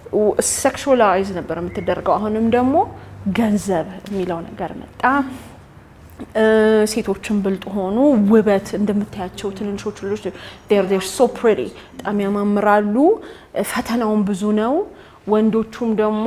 ሴክሹላይዝ ነበር የምትደረገው። አሁንም ደግሞ ገንዘብ የሚለው ነገር መጣ። ሴቶችን ብልጥ ሆኑ። ውበት እንደምታያቸው ትንንሾቹ ልጆች ር ሶ ፕሪቲ በጣም ያማምራሉ። ፈተናውን ብዙ ነው። ወንዶቹም ደግሞ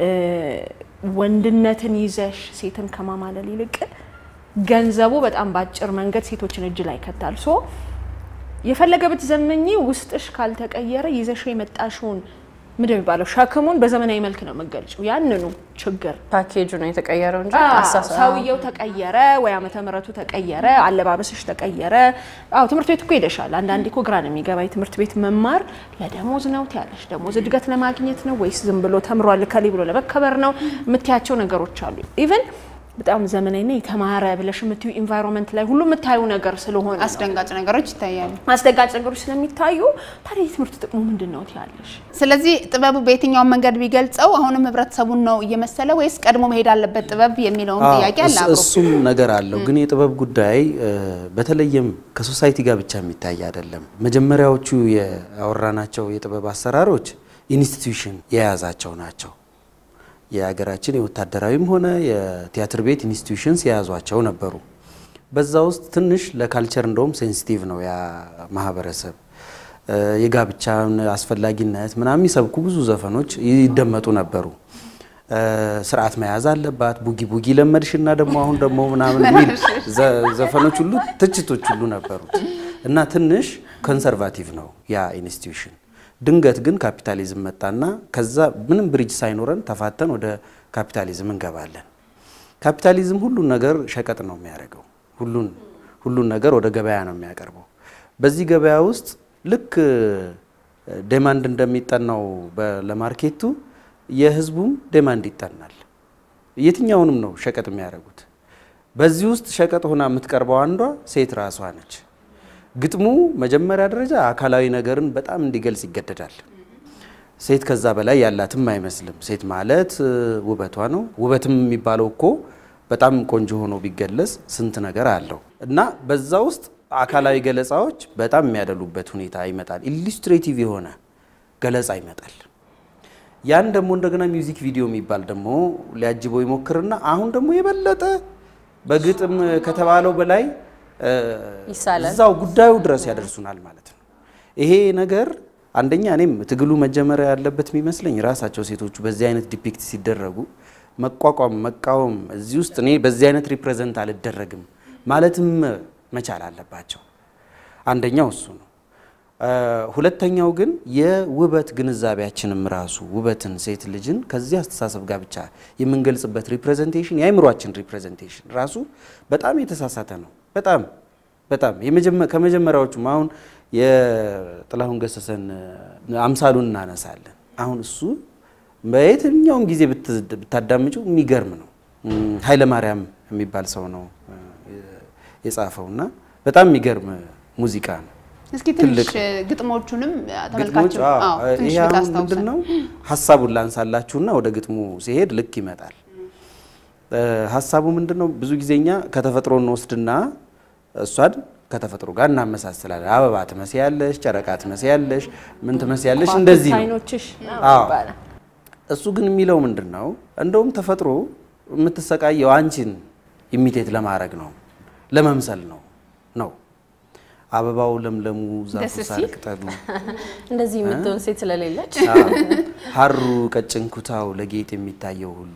ወንድነትን ይዘሽ ሴትን ከማማለል ይልቅ ገንዘቡ በጣም በአጭር መንገድ ሴቶችን እጅ ላይ ይከታል። ሶ የፈለገ ብትዘመኚ ውስጥሽ ካልተቀየረ ይዘሽ የመጣሽውን ምንድን ነው የሚባለው ሸክሙን በዘመናዊ መልክ ነው የምገልጭው። ያንኑ ችግር ፓኬጁ ነው የተቀየረው እንጂ አዎ፣ አሳሳ- ሰውየው ተቀየረ ወይ ዓመተ ምሕረቱ ተቀየረ፣ አለባበስሽ ተቀየረ። አዎ ትምህርት ቤት እኮ ሄደሻል። አንዳንዴ እኮ ግራ ነው የሚገባኝ ትምህርት ቤት መማር ለደሞዝ ነው ትያለሽ። ደሞዝ እድገት ለማግኘት ነው ወይስ ዝም ብሎ ተምሯል ከሌ ብሎ ለመከበር ነው የምትያቸው ነገሮች አሉ። ኢቨን በጣም ዘመናዊና የተማረ ብለሽ የምትዩ ኢንቫይሮንመንት ላይ ሁሉ የምታዩ ነገር ስለሆነ ነው። አስደንጋጭ ነገሮች ይታያሉ። አስደጋጭ ነገሮች ስለሚታዩ ታዲያ የትምህርት ጥቅሙ ምንድን ነው ትያለሽ? ስለዚህ ጥበቡ በየትኛውም መንገድ ቢገልጸው አሁንም ህብረተሰቡን ነው እየመሰለ ወይስ ቀድሞ መሄድ አለበት ጥበብ የሚለውን አዎ፣ ጥያቄ አለ እስ- አብሮ። እሱም ነገር አለው። ግን የጥበብ ጉዳይ እ፣ በተለይም ከሶሳይቲ ጋር ብቻ የሚታይ አይደለም። መጀመሪያዎቹ ያወራናቸው የጥበብ አሰራሮች ኢንስቲትዩሽን የያዛቸው ናቸው። የሀገራችን የወታደራዊም ሆነ የቲያትር ቤት ኢንስቲትዩሽንስ የያዟቸው ነበሩ። በዛ ውስጥ ትንሽ ለካልቸር እንደውም ሴንሲቲቭ ነው ያ ማህበረሰብ እ፣ የጋብቻን አስፈላጊነት ምናምን የሚሰብኩ ብዙ ዘፈኖች ይደመጡ ነበሩ። እ፣ ስርዓት መያዝ አለባት ቡጊ ቡጊ ለመድሽና ደግሞ አሁን ደግሞ ምናምን የሚል ዘ- ዘፈኖች ሁሉ ትችቶች ሁሉ ነበሩት እና ትንሽ ኮንሰርቫቲቭ ነው ያ ኢንስቲትዩሽን። ድንገት ግን ካፒታሊዝም መጣና ከዛ ምንም ብሪጅ ሳይኖረን ተፋተን ወደ ካፒታሊዝም እንገባለን። ካፒታሊዝም ሁሉን ነገር ሸቀጥ ነው የሚያደርገው። ሁሉን ሁሉን ነገር ወደ ገበያ ነው የሚያቀርበው። በዚህ ገበያ ውስጥ ልክ ዴማንድ እንደሚጠናው በ- ለማርኬቱ የህዝቡም ዴማንድ ይጠናል። የትኛውንም ነው ሸቀጥ የሚያደርጉት። በዚህ ውስጥ ሸቀጥ ሆና የምትቀርበው አንዷ ሴት ራሷ ነች። ግጥሙ መጀመሪያ ደረጃ አካላዊ ነገርን በጣም እንዲገልጽ ይገደዳል። ሴት ከዛ በላይ ያላትም አይመስልም። ሴት ማለት እ, ውበቷ ነው። ውበትም የሚባለው እኮ በጣም ቆንጆ ሆኖ ቢገለጽ ስንት ነገር አለው እና በዛ ውስጥ አካላዊ ገለጻዎች በጣም የሚያደሉበት ሁኔታ ይመጣል። ኢሉስትሬቲቭ የሆነ ገለጻ ይመጣል። ያን ደግሞ እንደገና ሚውዚክ ቪዲዮ የሚባል ደግሞ ሊያጅበው ይሞክርና አሁን ደግሞ የበለጠ በግጥም ከተባለው በላይ እ, ይሳላል። እዛው ጉዳዩ ድረስ ያደርሱናል ማለት ነው። ይሄ ነገር አንደኛ እኔም ትግሉ መጀመሪያ ያለበት የሚመስለኝ ራሳቸው ሴቶቹ በዚህ አይነት ዲፒክት ሲደረጉ መቋቋም፣ መቃወም እዚህ ውስጥ እኔ በዚህ አይነት ሪፕሬዘንት አልደረግም ማለትም መቻል አለባቸው። አንደኛው እሱ ነው። እ፣ ሁለተኛው ግን የውበት ግንዛቤያችንም ራሱ ውበትን ሴት ልጅን ከዚህ አስተሳሰብ ጋር ብቻ የምንገልጽበት ሪፕሬዘንቴሽን የአእምሯችን ሪፕሬዘንቴሽን ራሱ በጣም የተሳሳተ ነው። በጣም በጣም የመጀመ- ከመጀመሪያዎቹም አሁን የጥላሁን ገሰሰን አምሳሉን እናነሳለን። አሁን እሱ በየትኛውም ጊዜ ብት- ብታዳምጪው የሚገርም ነው። እም፣ ኃይለ ማርያም የሚባል ሰው ነው እ፣ የጻፈው እና በጣም የሚገርም ሙዚቃ ነው። እስኪ ትንሽ ትልቅ ግጥሞቹንም ግጥሞች ተመልካቾች አዎ፣ አዎ፣ ትንሽ ይሄ አሁን ብታስታውሰን። ምንድን ነው ሀሳቡን ላንሳላችሁና ወደ ግጥሙ ሲሄድ ልክ ይመጣል። እ፣ ሀሳቡ ምንድን ነው? ብዙ ጊዜ እኛ ከተፈጥሮ እንወስድና እሷን ከተፈጥሮ ጋር እናመሳስላለን። አበባ ትመስያለሽ፣ ጨረቃ ትመስያለሽ፣ ምን ትመስያለሽ፣ እንደዚህ ነው። አይኖችሽ አዎ። ይባላል። እሱ ግን የሚለው ምንድን ነው? እንደውም ተፈጥሮ የምትሰቃየው አንቺን ኢሚቴት ለማድረግ ነው፣ ለመምሰል ነው ነው አበባው ለምለሙ፣ ዛፉ ደስ ሳር ሲል። ቅጠሉ እንደዚህ የምትሆን ሴት ስለሌለች አዎ። ሀሩ ቀጭን ኩታው ለጌጥ የሚታየው ሁሉ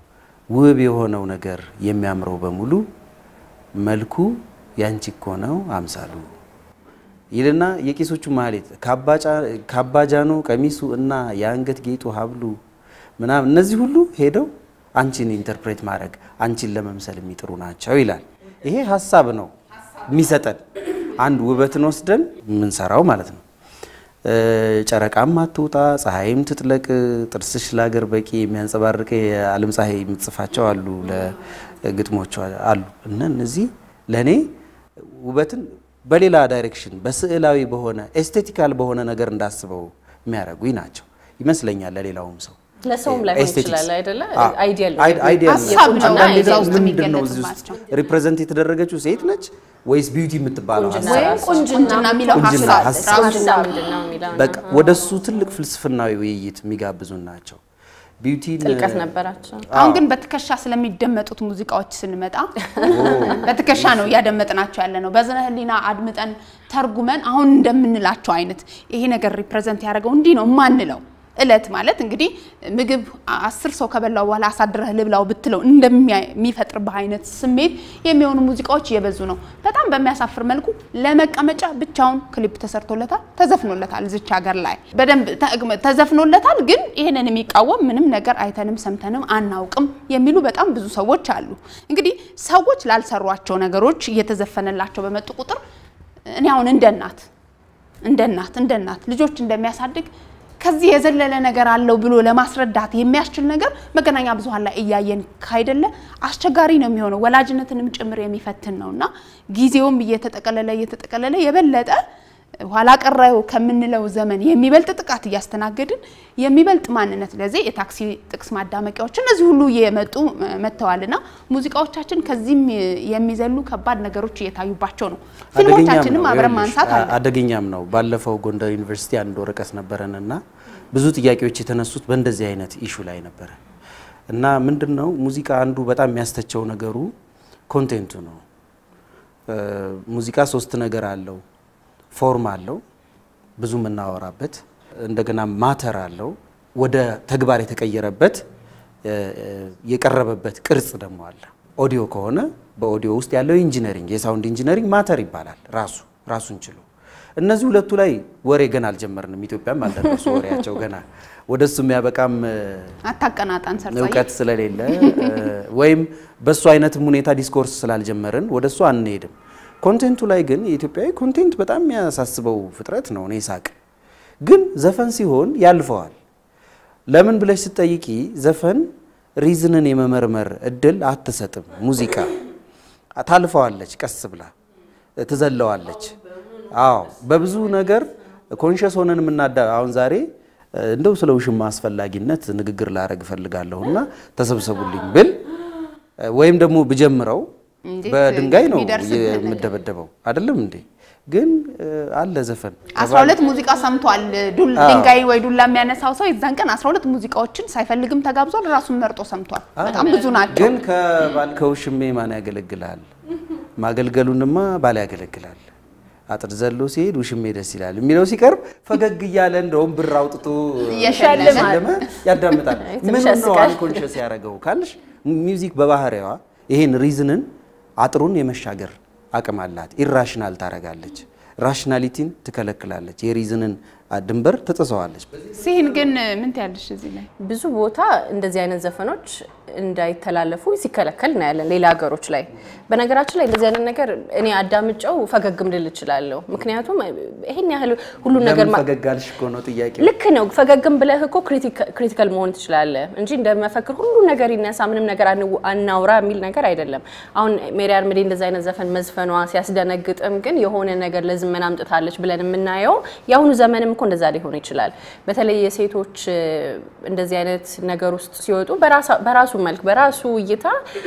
ውብ የሆነው ነገር የሚያምረው በሙሉ መልኩ ያንቺ እኮ ነው አምሳሉ ይልና የቄሶቹ ማህሌት ካባጃኖ ቀሚሱ እና የአንገት ጌጡ ሀብሉ ምናምን እነዚህ ሁሉ ሄደው አንቺን ኢንተርፕሬት ማድረግ አንቺን ለመምሰል የሚጥሩ ናቸው ይላል። ይሄ ሀሳብ ነው የሚሰጠን አንድ ውበትን ወስደን የምንሰራው ማለት ነው። እ፣ ጨረቃም አትውጣ ፀሐይም ትጥለቅ ጥርስሽ ለሀገር በቂ የሚያንጸባርቅ የዓለም ፀሐይ የምትጽፋቸው አሉ ለግጥሞቿ አሉ እና እነዚህ ለእኔ ውበትን በሌላ ዳይሬክሽን በስዕላዊ በሆነ ኤስቴቲካል በሆነ ነገር እንዳስበው የሚያደርጉኝ ናቸው ይመስለኛል ለሌላውም ሰው ለሰውም ላይሆን ኤስቴቲክስ። ይችላል አይደለ? አዎ። አይዲያል ነው። አይ- አይዲያል ነው። ሀሳብ ነው አንዳንዴ እዛ ውስጥ ምንድን ነው እዚህ ውስጥ የሚገለጽባቸው። ሪፕሬዘንት የተደረገችው ሴት ነች ወይስ ቢዩቲ የምትባለው ቁንጅና ሀሳብ? ወይም ራሱ ቁንጅና የሚለው ቁንጅና ሀሳብ ሀሳብ። ቁንጅና ምንድን ነው የሚለው በቃ ወደ እሱ ትልቅ ፍልስፍናዊ ውይይት የሚጋብዙን ናቸው። ቢዩቲን ጥልቀት ነበራቸው። አሁን ግን በትከሻ ስለሚደመጡት ሙዚቃዎች ስንመጣ በትከሻ ነው እያደመጥናቸው ያለ ነው። በዝነ ህሊና አድምጠን ተርጉመን አሁን እንደምንላቸው አይነት ይሄ ነገር ሪፕሬዘንት ያደረገው እንዲህ ነው የማንለው እለት ማለት እንግዲህ ምግብ አስር ሰው ከበላው በኋላ አሳድረህ ልብላው ብትለው እንደሚፈጥርብህ አይነት ስሜት የሚሆኑ ሙዚቃዎች እየበዙ ነው። በጣም በሚያሳፍር መልኩ ለመቀመጫ ብቻውን ክሊፕ ተሰርቶለታል፣ ተዘፍኖለታል። እዚች ሀገር ላይ በደንብ ተዘፍኖለታል። ግን ይህንን የሚቃወም ምንም ነገር አይተንም ሰምተንም አናውቅም የሚሉ በጣም ብዙ ሰዎች አሉ። እንግዲህ ሰዎች ላልሰሯቸው ነገሮች እየተዘፈነላቸው በመጡ ቁጥር እኔ አሁን እንደ እናት እንደ እናት እንደ እናት ልጆች እንደሚያሳድግ ከዚህ የዘለለ ነገር አለው ብሎ ለማስረዳት የሚያስችል ነገር መገናኛ ብዙኃን ላይ እያየን ካይደለ አስቸጋሪ ነው የሚሆነው። ወላጅነትንም ጭምር የሚፈትን ነው እና ጊዜውም እየተጠቀለለ እየተጠቀለለ የበለጠ ኋላ ቀረው ከምንለው ዘመን የሚበልጥ ጥቃት እያስተናገድን የሚበልጥ ማንነት ለዚህ የታክሲ ጥቅስ ማዳመቂያዎች እነዚህ ሁሉ እየመጡ መጥተዋልና ሙዚቃዎቻችን ከዚህም የሚዘሉ ከባድ ነገሮች እየታዩባቸው ነው። ፊልሞቻችንም አብረን ማንሳት አለ። አደገኛም ነው። ባለፈው ጎንደር ዩኒቨርሲቲ አንድ ወረቀት ነበረን እና ብዙ ጥያቄዎች የተነሱት በእንደዚህ አይነት ኢሹ ላይ ነበረ እና ምንድን ነው ሙዚቃ አንዱ በጣም የሚያስተቸው ነገሩ ኮንቴንቱ ነው። ሙዚቃ ሶስት ነገር አለው ፎርም አለው ብዙ የምናወራበት፣ እንደገና ማተር አለው ወደ ተግባር የተቀየረበት የቀረበበት ቅርጽ ደግሞ አለ። ኦዲዮ ከሆነ በኦዲዮ ውስጥ ያለው ኢንጂነሪንግ የሳውንድ ኢንጂነሪንግ ማተር ይባላል ራሱ ራሱን ችሎ። እነዚህ ሁለቱ ላይ ወሬ ገና አልጀመርንም። ኢትዮጵያም አልደረሱ ወሬያቸው ገና ወደሱ የሚያበቃም አታቀናጣን ሰርጻ እውቀት ስለሌለ ወይም በሱ አይነትም ሁኔታ ዲስኮርስ ስላልጀመርን ወደሱ አንሄድም። ኮንቴንቱ ላይ ግን የኢትዮጵያዊ ኮንቴንት በጣም የሚያሳስበው ፍጥረት ነው። እኔ ሳቅ ግን ዘፈን ሲሆን ያልፈዋል። ለምን ብለሽ ስትጠይቂ ዘፈን ሪዝንን የመመርመር እድል አትሰጥም። ሙዚቃ ታልፈዋለች፣ ቀስ ብላ ትዘለዋለች። አዎ በብዙ ነገር ኮንሽስ ሆነን የምናዳ አሁን ዛሬ እንደው ስለ ውሽማ አስፈላጊነት ንግግር ላረግ እፈልጋለሁ እና ተሰብሰቡልኝ ብል ወይም ደግሞ ብጀምረው በድንጋይ ነው የምደበደበው። አይደለም እንዴ? ግን አለ ዘፈን 12 ሙዚቃ ሰምቷል። ድንጋይ ወይ ዱላ የሚያነሳው ሰው የዛን ቀን 12 ሙዚቃዎችን ሳይፈልግም ተጋብዟል። ራሱን መርጦ ሰምቷል። በጣም ብዙ ናቸው። ግን ከባል ከውሽሜ ማን ያገለግላል? ማገልገሉንማ ባል ያገለግላል። አጥር ዘሎ ሲሄድ ውሽሜ ደስ ይላል የሚለው ሲቀርብ ፈገግ እያለ እንደውም ብር አውጥቶ እየሸለመ ያዳምጣል። ምን ነው አንኮንሽስ ያደረገው ካልሽ ሚውዚክ በባህሪዋ ይሄን ሪዝንን አጥሩን የመሻገር አቅም አላት። ኢራሽናል ታረጋለች፣ ራሽናሊቲን ትከለክላለች፣ የሪዝንን ድንበር ትጥሰዋለች። ሲህን ግን ምን ትያለሽ እዚህ ላይ? ብዙ ቦታ እንደዚህ አይነት ዘፈኖች እንዳይተላለፉ ሲከለከል እናያለን ሌላ ሀገሮች ላይ። በነገራችን ላይ እንደዚህ አይነት ነገር እኔ አዳምጨው ፈገግም ልል እችላለሁ። ምክንያቱም ይሄን ያህል ሁሉን ነገር ለምን ፈገግ አልሽ እኮ ነው ጥያቄ። ልክ ነው። ፈገግም ብለህ እኮ ክሪቲካል መሆን ትችላለህ እንጂ እንደመፈክር ሁሉ ነገር ይነሳ ምንም ነገር አናውራ የሚል ነገር አይደለም። አሁን ሜሪ አርምዴ እንደዚህ አይነት ዘፈን መዝፈኗ ሲያስደነግጥም፣ ግን የሆነ ነገር ለዝመና አምጥታለች ብለን የምናየው የአሁኑ ዘመንም እኮ እንደዛ ሊሆን ይችላል። በተለይ የሴቶች እንደዚህ አይነት ነገር ውስጥ ሲወጡ በራሱ መልክ በራሱ እይታ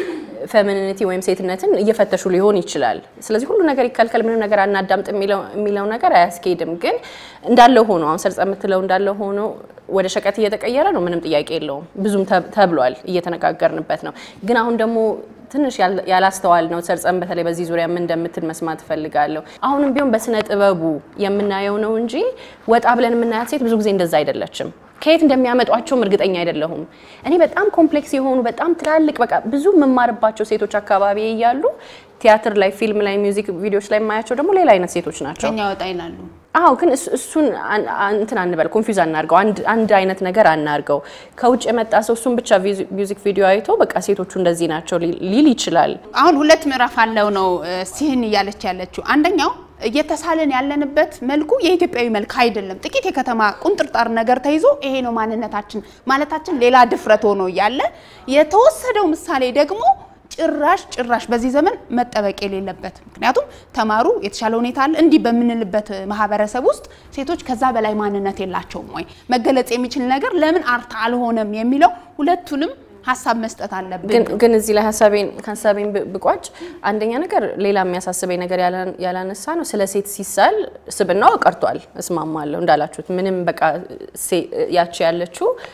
ፌሚኒቲ ወይም ሴትነትን እየፈተሹ ሊሆን ይችላል። ስለዚህ ሁሉ ነገር ይከልከል፣ ምንም ነገር አናዳምጥ የሚለው ነገር አያስኬድም። ግን እንዳለው ሆኖ አሁን ሰርጸ የምትለው እንዳለው ሆኖ ወደ ሸቀጥ እየተቀየረ ነው፣ ምንም ጥያቄ የለውም። ብዙም ተብሏል፣ እየተነጋገርንበት ነው። ግን አሁን ደግሞ ትንሽ ያላስተዋል ነው ሰርጸን በተለይ በዚህ ዙሪያ ምን እንደምትል መስማት እፈልጋለሁ። አሁንም ቢሆን በስነ ጥበቡ የምናየው ነው እንጂ ወጣ ብለን የምናያት ሴት ብዙ ጊዜ እንደዛ አይደለችም። ከየት እንደሚያመጧቸውም እርግጠኛ አይደለሁም። እኔ በጣም ኮምፕሌክስ የሆኑ በጣም ትላልቅ በቃ ብዙ የምማርባቸው ሴቶች አካባቢ እያሉ ቲያትር ላይ፣ ፊልም ላይ፣ ሚውዚክ ቪዲዮዎች ላይ የማያቸው ደግሞ ሌላ አይነት ሴቶች ናቸው። ከኛ ወጣ ይላሉ። አዎ ግን እሱን እንትን አንበል፣ ኮንፊውዝ አናርገው፣ አንድ አይነት ነገር አናርገው። ከውጭ የመጣ ሰው እሱን ብቻ ሚውዚክ ቪዲዮ አይቶ በቃ ሴቶቹ እንደዚህ ናቸው ሊል ይችላል። አሁን ሁለት ምዕራፍ አለው ነው ሲህን እያለች ያለችው። አንደኛው እየተሳለን ያለንበት መልኩ የኢትዮጵያዊ መልክ አይደለም። ጥቂት የከተማ ቁንጥርጣር ነገር ተይዞ ይሄ ነው ማንነታችን ማለታችን ሌላ ድፍረት ሆኖ እያለ የተወሰደው ምሳሌ ደግሞ ጭራሽ ጭራሽ በዚህ ዘመን መጠበቅ የሌለበት ምክንያቱም ተማሩ የተሻለ ሁኔታ አለ እንዲህ በምንልበት ማህበረሰብ ውስጥ ሴቶች ከዛ በላይ ማንነት የላቸውም ወይ መገለጽ የሚችል ነገር ለምን አርታ አልሆነም የሚለው ሁለቱንም ሀሳብ መስጠት አለብን። ግን እዚህ ላይ ሀሳቤን ሀሳቤን ብቋጭ አንደኛ ነገር ሌላ የሚያሳስበኝ ነገር ያላነሳ ነው። ስለ ሴት ሲሳል ስብናው ቀርቷል። እስማማለሁ እንዳላችሁት ምንም በቃ ያቺ ያለችው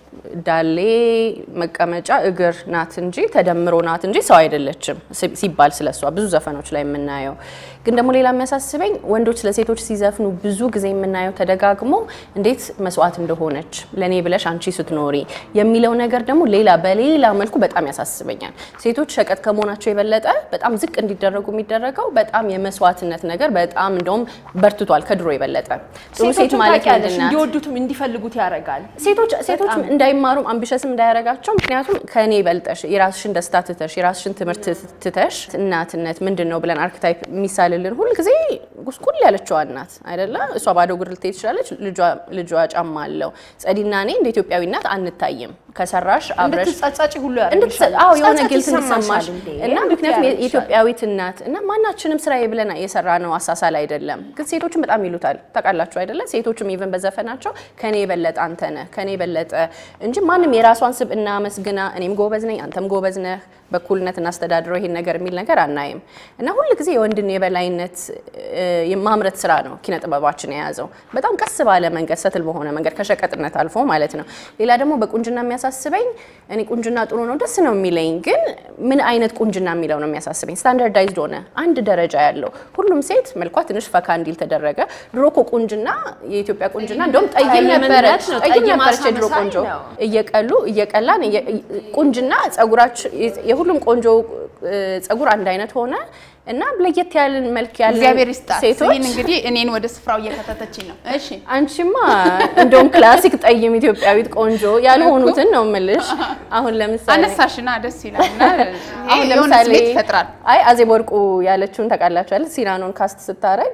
ዳሌ መቀመጫ እግር ናት እንጂ ተደምሮ ናት እንጂ ሰው አይደለችም ሲባል ስለሷ ብዙ ዘፈኖች ላይ የምናየው። ግን ደግሞ ሌላ የሚያሳስበኝ ወንዶች ለሴቶች ሲዘፍኑ ብዙ ጊዜ የምናየው ተደጋግሞ እንዴት መስዋዕት እንደሆነች ለእኔ ብለሽ አንቺ ስትኖሪ የሚለው ነገር ደግሞ ሌላ በሌላ መልኩ በጣም ያሳስበኛል። ሴቶች ሸቀጥ ከመሆናቸው የበለጠ በጣም ዝቅ እንዲደረጉ የሚደረገው በጣም የመስዋዕትነት ነገር በጣም እንደውም በርትቷል ከድሮ የበለጠ ጥሩ ሴት ማለት ታውቂያለሽ፣ ምንድን ናት? እንዲወዱትም እንዲፈልጉት ያደርጋል። ሴቶች ሴቶች እንዳይማሩም አምቢሸስም እንዳያረጋቸው። ምክንያቱም ከኔ በልጠሽ የራስሽን ደስታ ትተሽ የራስሽን ትምህርት ትተሽ እናትነት ምንድን ነው ብለን አርክታይፕ የሚሳልልን ሁል ጊዜ ጉስቁል ያለችዋ እናት አይደለ? እሷ ባዶ እግር ልትሄድ ትችላለች። ልጇ- ልጇ ጫማ አለው። ጸዲና እኔ እንደ ኢትዮጵያዊ እናት አንታይም። ከሰራሽ አብረሽ እንድትጸጸጪ ሁሉ እንድትሰ- ያደርግሻል። አዎ የሆነ ጸጸት ጊልት ይሰማሻል እንዲሰማሽ እንዴ? እና እንዴት ምክንያቱም ያደርግሻል? የኢትዮጵያዊት እናት እና ማናችንም ስራዬ ብለን የሰራ ነው አሳሳል አይደለም። ግን ሴቶችን በጣም ይሉታል ታውቃላችሁ አይደለ? ሴቶችም ኢቨን በዘፈናቸው ከኔ የበለጠ አንተ ነህ ከኔ የበለጠ እንጂ ማንም የራሷን ስብዕና መስግና እኔም ጎበዝ ነኝ አንተም ጎበዝ ነህ በኩልነት እናስተዳድረው ይሄን ነገር የሚል ነገር አናይም። እና ሁል ጊዜ የወንድን የበላይነት እ፣ የማምረት ስራ ነው ኪነ ጥበባችን የያዘው በጣም ቀስ ባለ መንገድ ሰትል በሆነ መንገድ ከሸቀጥነት አልፎ ማለት ነው። ሌላ ደግሞ በቁንጅና የሚያሳስበኝ እኔ ቁንጅና ጥሩ ነው ደስ ነው የሚለኝ፣ ግን ምን አይነት ቁንጅና የሚለው ነው የሚያሳስበኝ። ስታንዳርዳይዝድ ሆነ አንድ ደረጃ ያለው ሁሉም ሴት መልኳ ትንሽ ፈካ እንዲል ተደረገ። ድሮ እኮ ቁንጅና የኢትዮጵያ ቁንጅና እንደውም ጠይም ጠይምነት ነበረች ነው፣ ጠይም ጠይም ነበረች የድሮ አሳመሳይ ቆንጆ ነው። እየቀሉ እየቀላን እየ- ቁንጅና ጸጉራችን የሁሉም ቆንጆ እ፣ ጸጉር አንድ አይነት ሆነ እና ለየት ያለን መልክ ያለን እግዚአብሔር ይስጣት። ሴቶች ይህን እንግዲህ እኔን ወደ ስፍራው እየከተተችኝ ነው። እሺ አንቺማ እንደውም ክላሲክ ጠይም ኢትዮጵያዊት ቆንጆ ያልሆኑትን ነው የምልሽ። አሁን ለምሳሌ አነሳሽና ደስ ይላል እና አሁን የሆነ ለምሳሌ ስሜት ይፈጥራል። አይ አዜብ ወርቁ ያለችውን ታውቃላችሁ አይደል? ሲናኖን ካስት ስታረግ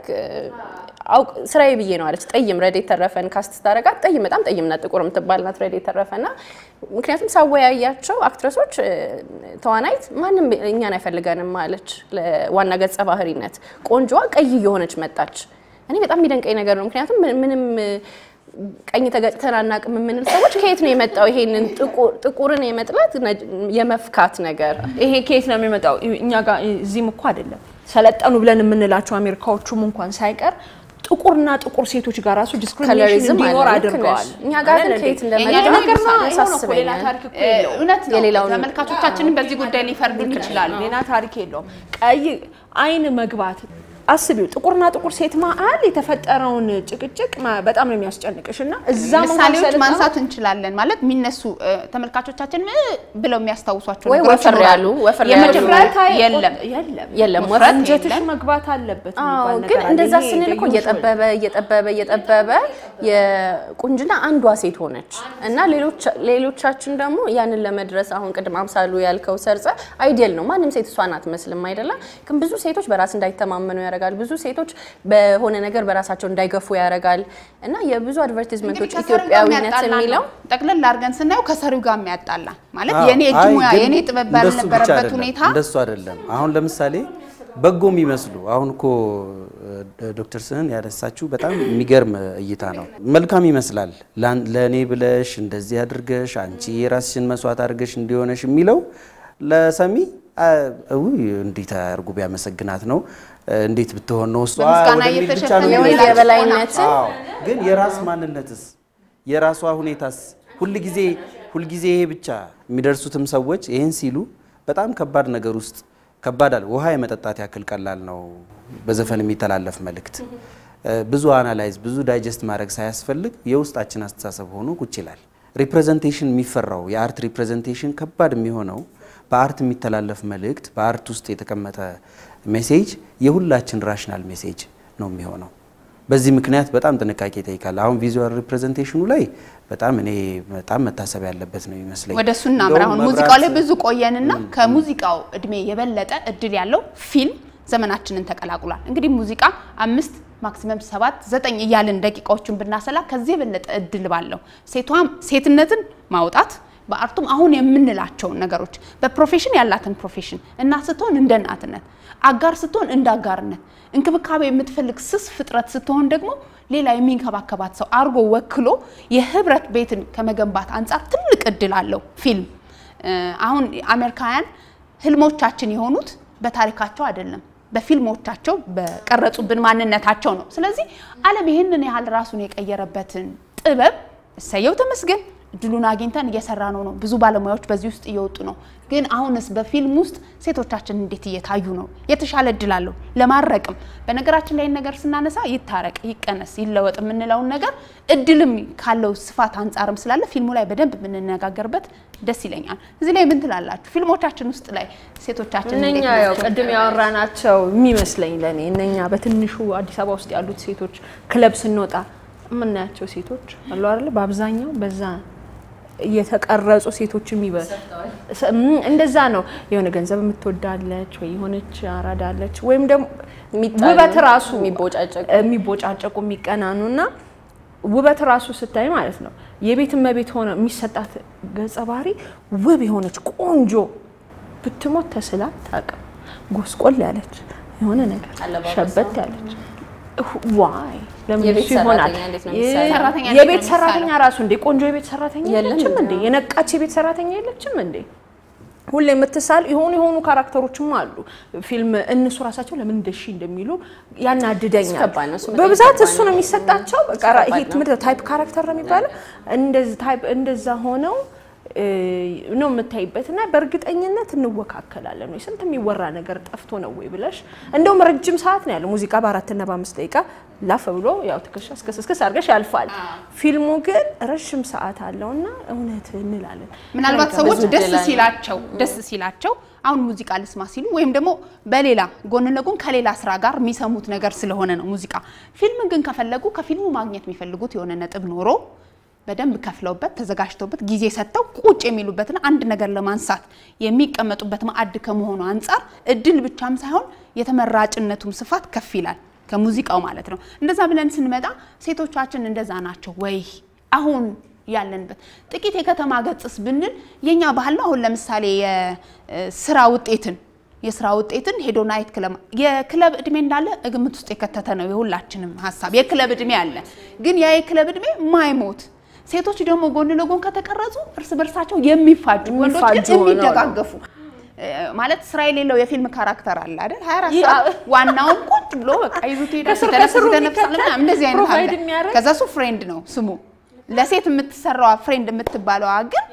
አውቅ ስራዬ ብዬ ነው አለች። ጠይም ረዴት ተረፈን ካስት ስታረጋት ጠይም በጣም ጠይም ናት፣ ጥቁር የምትባል ናት ረዴት ተረፈና ምክንያቱም ሳወያያቸው አክትረሶች እ፣ ተዋናይት ማንም እኛን አይፈልገንም አለች። ለዋና ገጸ ባህሪነት ቆንጆዋ ቀይ እየሆነች መጣች። እኔ በጣም የሚደንቀኝ ነገር ነው። ምክንያቱም ምን- ምንም እ፣ ቀኝ ተገጭተን አናውቅም የምንል ሰዎች ከየት ነው የመጣው ይሄንን ጥቁር- ጥቁርን የመጥላት ነጭ- የመፍካት ነገር ይሄ ከየት ነው የሚመጣው? እኛ ጋር እዚህም እኮ አይደለም ሰለጠኑ ብለን የምንላቸው አሜሪካዎቹም እንኳን ሳይቀር ጥቁርና ጥቁር ሴቶች ጋር ራሱ ዲስክሪሚኔሽን ከለሪዝም እንዲኖር አለ፣ ልክ አድርገዋል። ነሽ። እኛ ጋር ግን አይደል ከየት እንዴ? እንደመጣ ይሄ ነገር ነው፣ ይሄው ነው እኮ ያሳስበኛል። ሌላ ታሪክ እኮ የለውም። እውነት ነው። የሌላውን- ተመልካቾቻችንን በዚህ ጉዳይ ሊፈርዱን ይችላሉ። ሌላ ታሪክ የለውም። ቀይ አይን መግባት አስቢው፣ ጥቁርና ጥቁር ሴት መሀል የተፈጠረውን ጭቅጭቅ ማ- በጣም ነው የሚያስጨንቅሽ እና እዛ መሀል ምሳሌዎች ሰለጠኑ- ማንሳት እንችላለን። ማለት የሚነሱ እ፣ ተመልካቾቻችን እ ብለው የሚያስታውሷቸው ወይ ነገሮች ወፈር ያሉ ይኖራሉ። ወፈር ያሉ የመጀመሪያ የለም የለም የለም ውፍረት ወፍረት አንጀትሽ የለም። መግባት አለበት አዎ የሚባል ግን ነገር አለ። እንደዛ ይሄ ስንል እኮ the usual እየጠበበ እየጠበበ እየጠበበ የቁንጅና አንዷ ሴት ሆነች እና ሌሎች ሌሎቻችን ደግሞ ያንን ለመድረስ አሁን ቅድም አምሳሉ ያልከው ሰርጸ አይዲየል ነው። ማንም ሴት እሷን አትመስልም አይደለም። ግን ብዙ ሴቶች በራስ እንዳይተማመኑ ያደርጋል። ብዙ ሴቶች በሆነ ነገር በራሳቸው እንዳይገፉ ያደርጋል እና የብዙ አድቨርቲዝመንቶች እንግዲህ ከሰሪው ጋር ኢትዮጵያዊነት የሚያጣላ የሚለው ነው። ጠቅለል አድርገን ስናየው ከሰሪው ጋር የሚያጣላ ማለት አዎ፣ የኔ እጅ አይ ሙያ ግን የኔ ጥበብ እንደሱ ብቻ ባልነበረበት አይደለም፣ ሁኔታ እንደሱ አይደለም። አሁን ለምሳሌ በጎ የሚመስሉ አሁን እኮ እ፣ ዶክተር ስህን ያነሳችው በጣም የሚገርም እይታ ነው። መልካም ይመስላል ላን- ለእኔ ብለሽ እንደዚህ አድርገሽ አንቺ የራስሽን መስዋዕት አድርገሽ እንዲሆነሽ የሚለው ለሰሚ አ፣ ውይ እንዴት አድርጎ ቢያመሰግናት ነው እንዴት ብትሆን ነው እሷ በምስጋና ወደሚል ብቻ እየተሸፈነ ነው የወንድ የሚሄደው። የበላይነትን አዎ፣ ግን የራስ ማንነትስ የራሷ ሁኔታስ ሁልጊዜ ሁልጊዜ ይሄ ብቻ የሚደርሱትም ሰዎች ይህን ሲሉ በጣም ከባድ ነገር ውስጥ ከባድ አለ። ውሃ የመጠጣት ያክል ቀላል ነው በዘፈን የሚተላለፍ መልእክት። ብዙ አናላይዝ ብዙ ዳይጀስት ማድረግ ሳያስፈልግ የውስጣችን አስተሳሰብ ሆኖ ቁጭ ይላል። ሪፕሬዘንቴሽን የሚፈራው የአርት ሪፕሬዘንቴሽን ከባድ የሚሆነው በአርት የሚተላለፍ መልእክት በአርት ውስጥ የተቀመጠ ሜሴጅ የሁላችን ራሽናል ሜሴጅ ነው የሚሆነው። በዚህ ምክንያት በጣም ጥንቃቄ ይጠይቃል። አሁን ቪዥዋል ሪፕሬዘንቴሽኑ ላይ በጣም እኔ በጣም መታሰብ ያለበት ነው ይመስለኝ። ወደ እሱ እናምራ። አሁን እንደውም ሙዚቃው ላይ መብራት- ብዙ ቆየንና ከሙዚቃው እድሜ የበለጠ እድል ያለው ፊልም ዘመናችንን ተቀላቅሏል። እንግዲህ ሙዚቃ አምስት ማክሲመም ሰባት ዘጠኝ እያልን ደቂቃዎችን ብናሰላ ከዚህ የበለጠ እድል ባለው ሴቷም ሴትነትን ማውጣት በአርቱም አሁን የምንላቸውን ነገሮች በፕሮፌሽን ያላትን ፕሮፌሽን እናት ስትሆን እንደ እናትነት፣ አጋር ስትሆን እንደ አጋርነት፣ እንክብካቤ የምትፈልግ ስስ ፍጥረት ስትሆን ደግሞ ሌላ የሚንከባከባት ሰው አርጎ ወክሎ የህብረት ቤትን ከመገንባት አንጻር ትልቅ እድል አለው ፊልም። እ፣ አሁን አሜሪካውያን ህልሞቻችን የሆኑት በታሪካቸው አይደለም በፊልሞቻቸው በቀረጹብን ማንነታቸው ነው። ስለዚህ ዓለም ይህንን ያህል ራሱን የቀየረበትን ጥበብ እሰየው ተመስገን ድሉን አግኝተን እየሰራ ነው ነው ብዙ ባለሙያዎች በዚህ ውስጥ እየወጡ ነው። ግን አሁንስ በፊልም ውስጥ ሴቶቻችን እንዴት እየታዩ ነው? የተሻለ እድል አለው ለማረቅም። በነገራችን ላይ ነገር ስናነሳ ይታረቅ፣ ይቀነስ፣ ይለወጥ የምንለውን ነገር እድልም ካለው ስፋት አንጻርም ስላለ ፊልሙ ላይ በደንብ የምንነጋገርበት ደስ ይለኛል። እዚህ ላይ ምን ትላላችሁ? ፊልሞቻችን ውስጥ ላይ ሴቶቻችን እነኛ እንዴት ያው ናቸው? ቅድም ያወራናቸው የሚመስለኝ ለእኔ እነኛ በትንሹ አዲስ አበባ ውስጥ ያሉት ሴቶች ክለብ ስንወጣ የምናያቸው ሴቶች አሉ አይደለ? በአብዛኛው በዛ እየተቀረጹ ሴቶች የሚበ ስ- እም፣ እንደዛ ነው። የሆነ ገንዘብ የምትወዳለች ወይ የሆነች አራዳለች ወይም ደግሞ የሚጣሉ፣ ውበት ራሱ የሚቦጫጨቁ። የሚቦጫጨቁ የሚቀናኑ እና ውበት ራሱ ስታይ ማለት ነው የቤት እመቤት ሆነ የሚሰጣት ገጸ ባህሪ ውብ የሆነች ቆንጆ ብትሞት ተስላ ታቅም ጎስቆል ያለች የሆነ ነገር አለባበሷ። ሸበት ያለች ዋይ ለምን የቤት እሱ ይሆናል? ሰራተኛ እንዴት ነው የሚሰራው? ሰራተኛ እንዴት የቤት ነው ሰራተኛ የሚሰራው? ራሱ እንዴ ቆንጆ የቤት ሰራተኛ የለም የለችም እንዴ? እንዴ? የነቃች የቤት ሰራተኛ የለችም እንዴ? ሁሌ የምትሳል የሆኑ የሆኑ ካራክተሮችም አሉ። ፊልም እነሱ ራሳቸው ለምን እንደሺ እንደሚሉ ያናድደኛል። ከባድ ነው። እሱ በጣም በብዛት ከባድ እሱ ነው። ነው የሚሰጣቸው። በቃ ከባድ ይሄ ነው። ትምህርት ታይፕ ካራክተር ነው የሚባለው። እንደዚህ ታይፕ እንደዛ ሆነው እ፣ ነው የምታይበት እና በእርግጠኝነት እንወካከላለን ወይ ስንት የሚወራ ነገር ጠፍቶ ነው ወይ ብለሽ እንደውም ረጅም ሰዓት ነው ያለው ሙዚቃ በአራትና በአምስት ደቂቃ ላፍ ብሎ ያው ትከሻ እስከስ እስከስ አድርገሽ ያልፋል። ፊልሙ ግን ረጅም ሰዓት አለውና እውነት እንላለን። ምናልባት ከብዙ ሰዎች ደስ እድል አለ። ሲላቸው ደስ ሲላቸው አሁን ሙዚቃ ልስማ ሲሉ ወይም ደግሞ በሌላ ጎን ለጎን ከሌላ ስራ ጋር የሚሰሙት ነገር ስለሆነ ነው ሙዚቃ። ፊልም ግን ከፈለጉ ከፊልሙ ማግኘት የሚፈልጉት የሆነ ነጥብ ኖሮ በደንብ ከፍለውበት ተዘጋጅተውበት ጊዜ ሰጥተው ቁጭ የሚሉበትና አንድ ነገር ለማንሳት የሚቀመጡበት ማዕድ ከመሆኑ አንጻር እድል ብቻም ሳይሆን የተመራጭነቱም ስፋት ከፍ ይላል ከሙዚቃው ማለት ነው። እንደዛ ብለን ስንመጣ ሴቶቻችን እንደዛ ናቸው ወይ አሁን ያለንበት ጥቂት የከተማ ገጽስ ብንል የኛ ባህል ነው። አሁን ለምሳሌ የስራ ውጤትን የስራ ውጤትን ሄዶ ናይት ክለብ የክለብ እድሜ እንዳለ ግምት ውስጥ የከተተ ነው የሁላችንም ሀሳብ። የክለብ እድሜ አለ፣ ግን ያ የክለብ እድሜ ማይሞት ሴቶች ደግሞ ጎን ለጎን ከተቀረጹ እርስ በርሳቸው የሚፋጁ ወንዶች ግን የሚፋጁ ሆነው ነው። የሚደጋገፉ እ፣ ማለት ስራ የሌለው የፊልም ካራክተር አለ አይደል? 24 ሰዓት ዋናውን ቁጭ ብሎ በቃ ይዙት ይሄዳል፣ ከስር ሲተነፍስ ከስሩ ይተነፍሳል የሚከተል ምናምን እንደዚህ አይነት ፕሮቫይድ አለ። የሚያደርግ ከዛ እሱ ፍሬንድ ነው ስሙ። ለሴት የምትሰራዋ ፍሬንድ የምትባለዋ ግን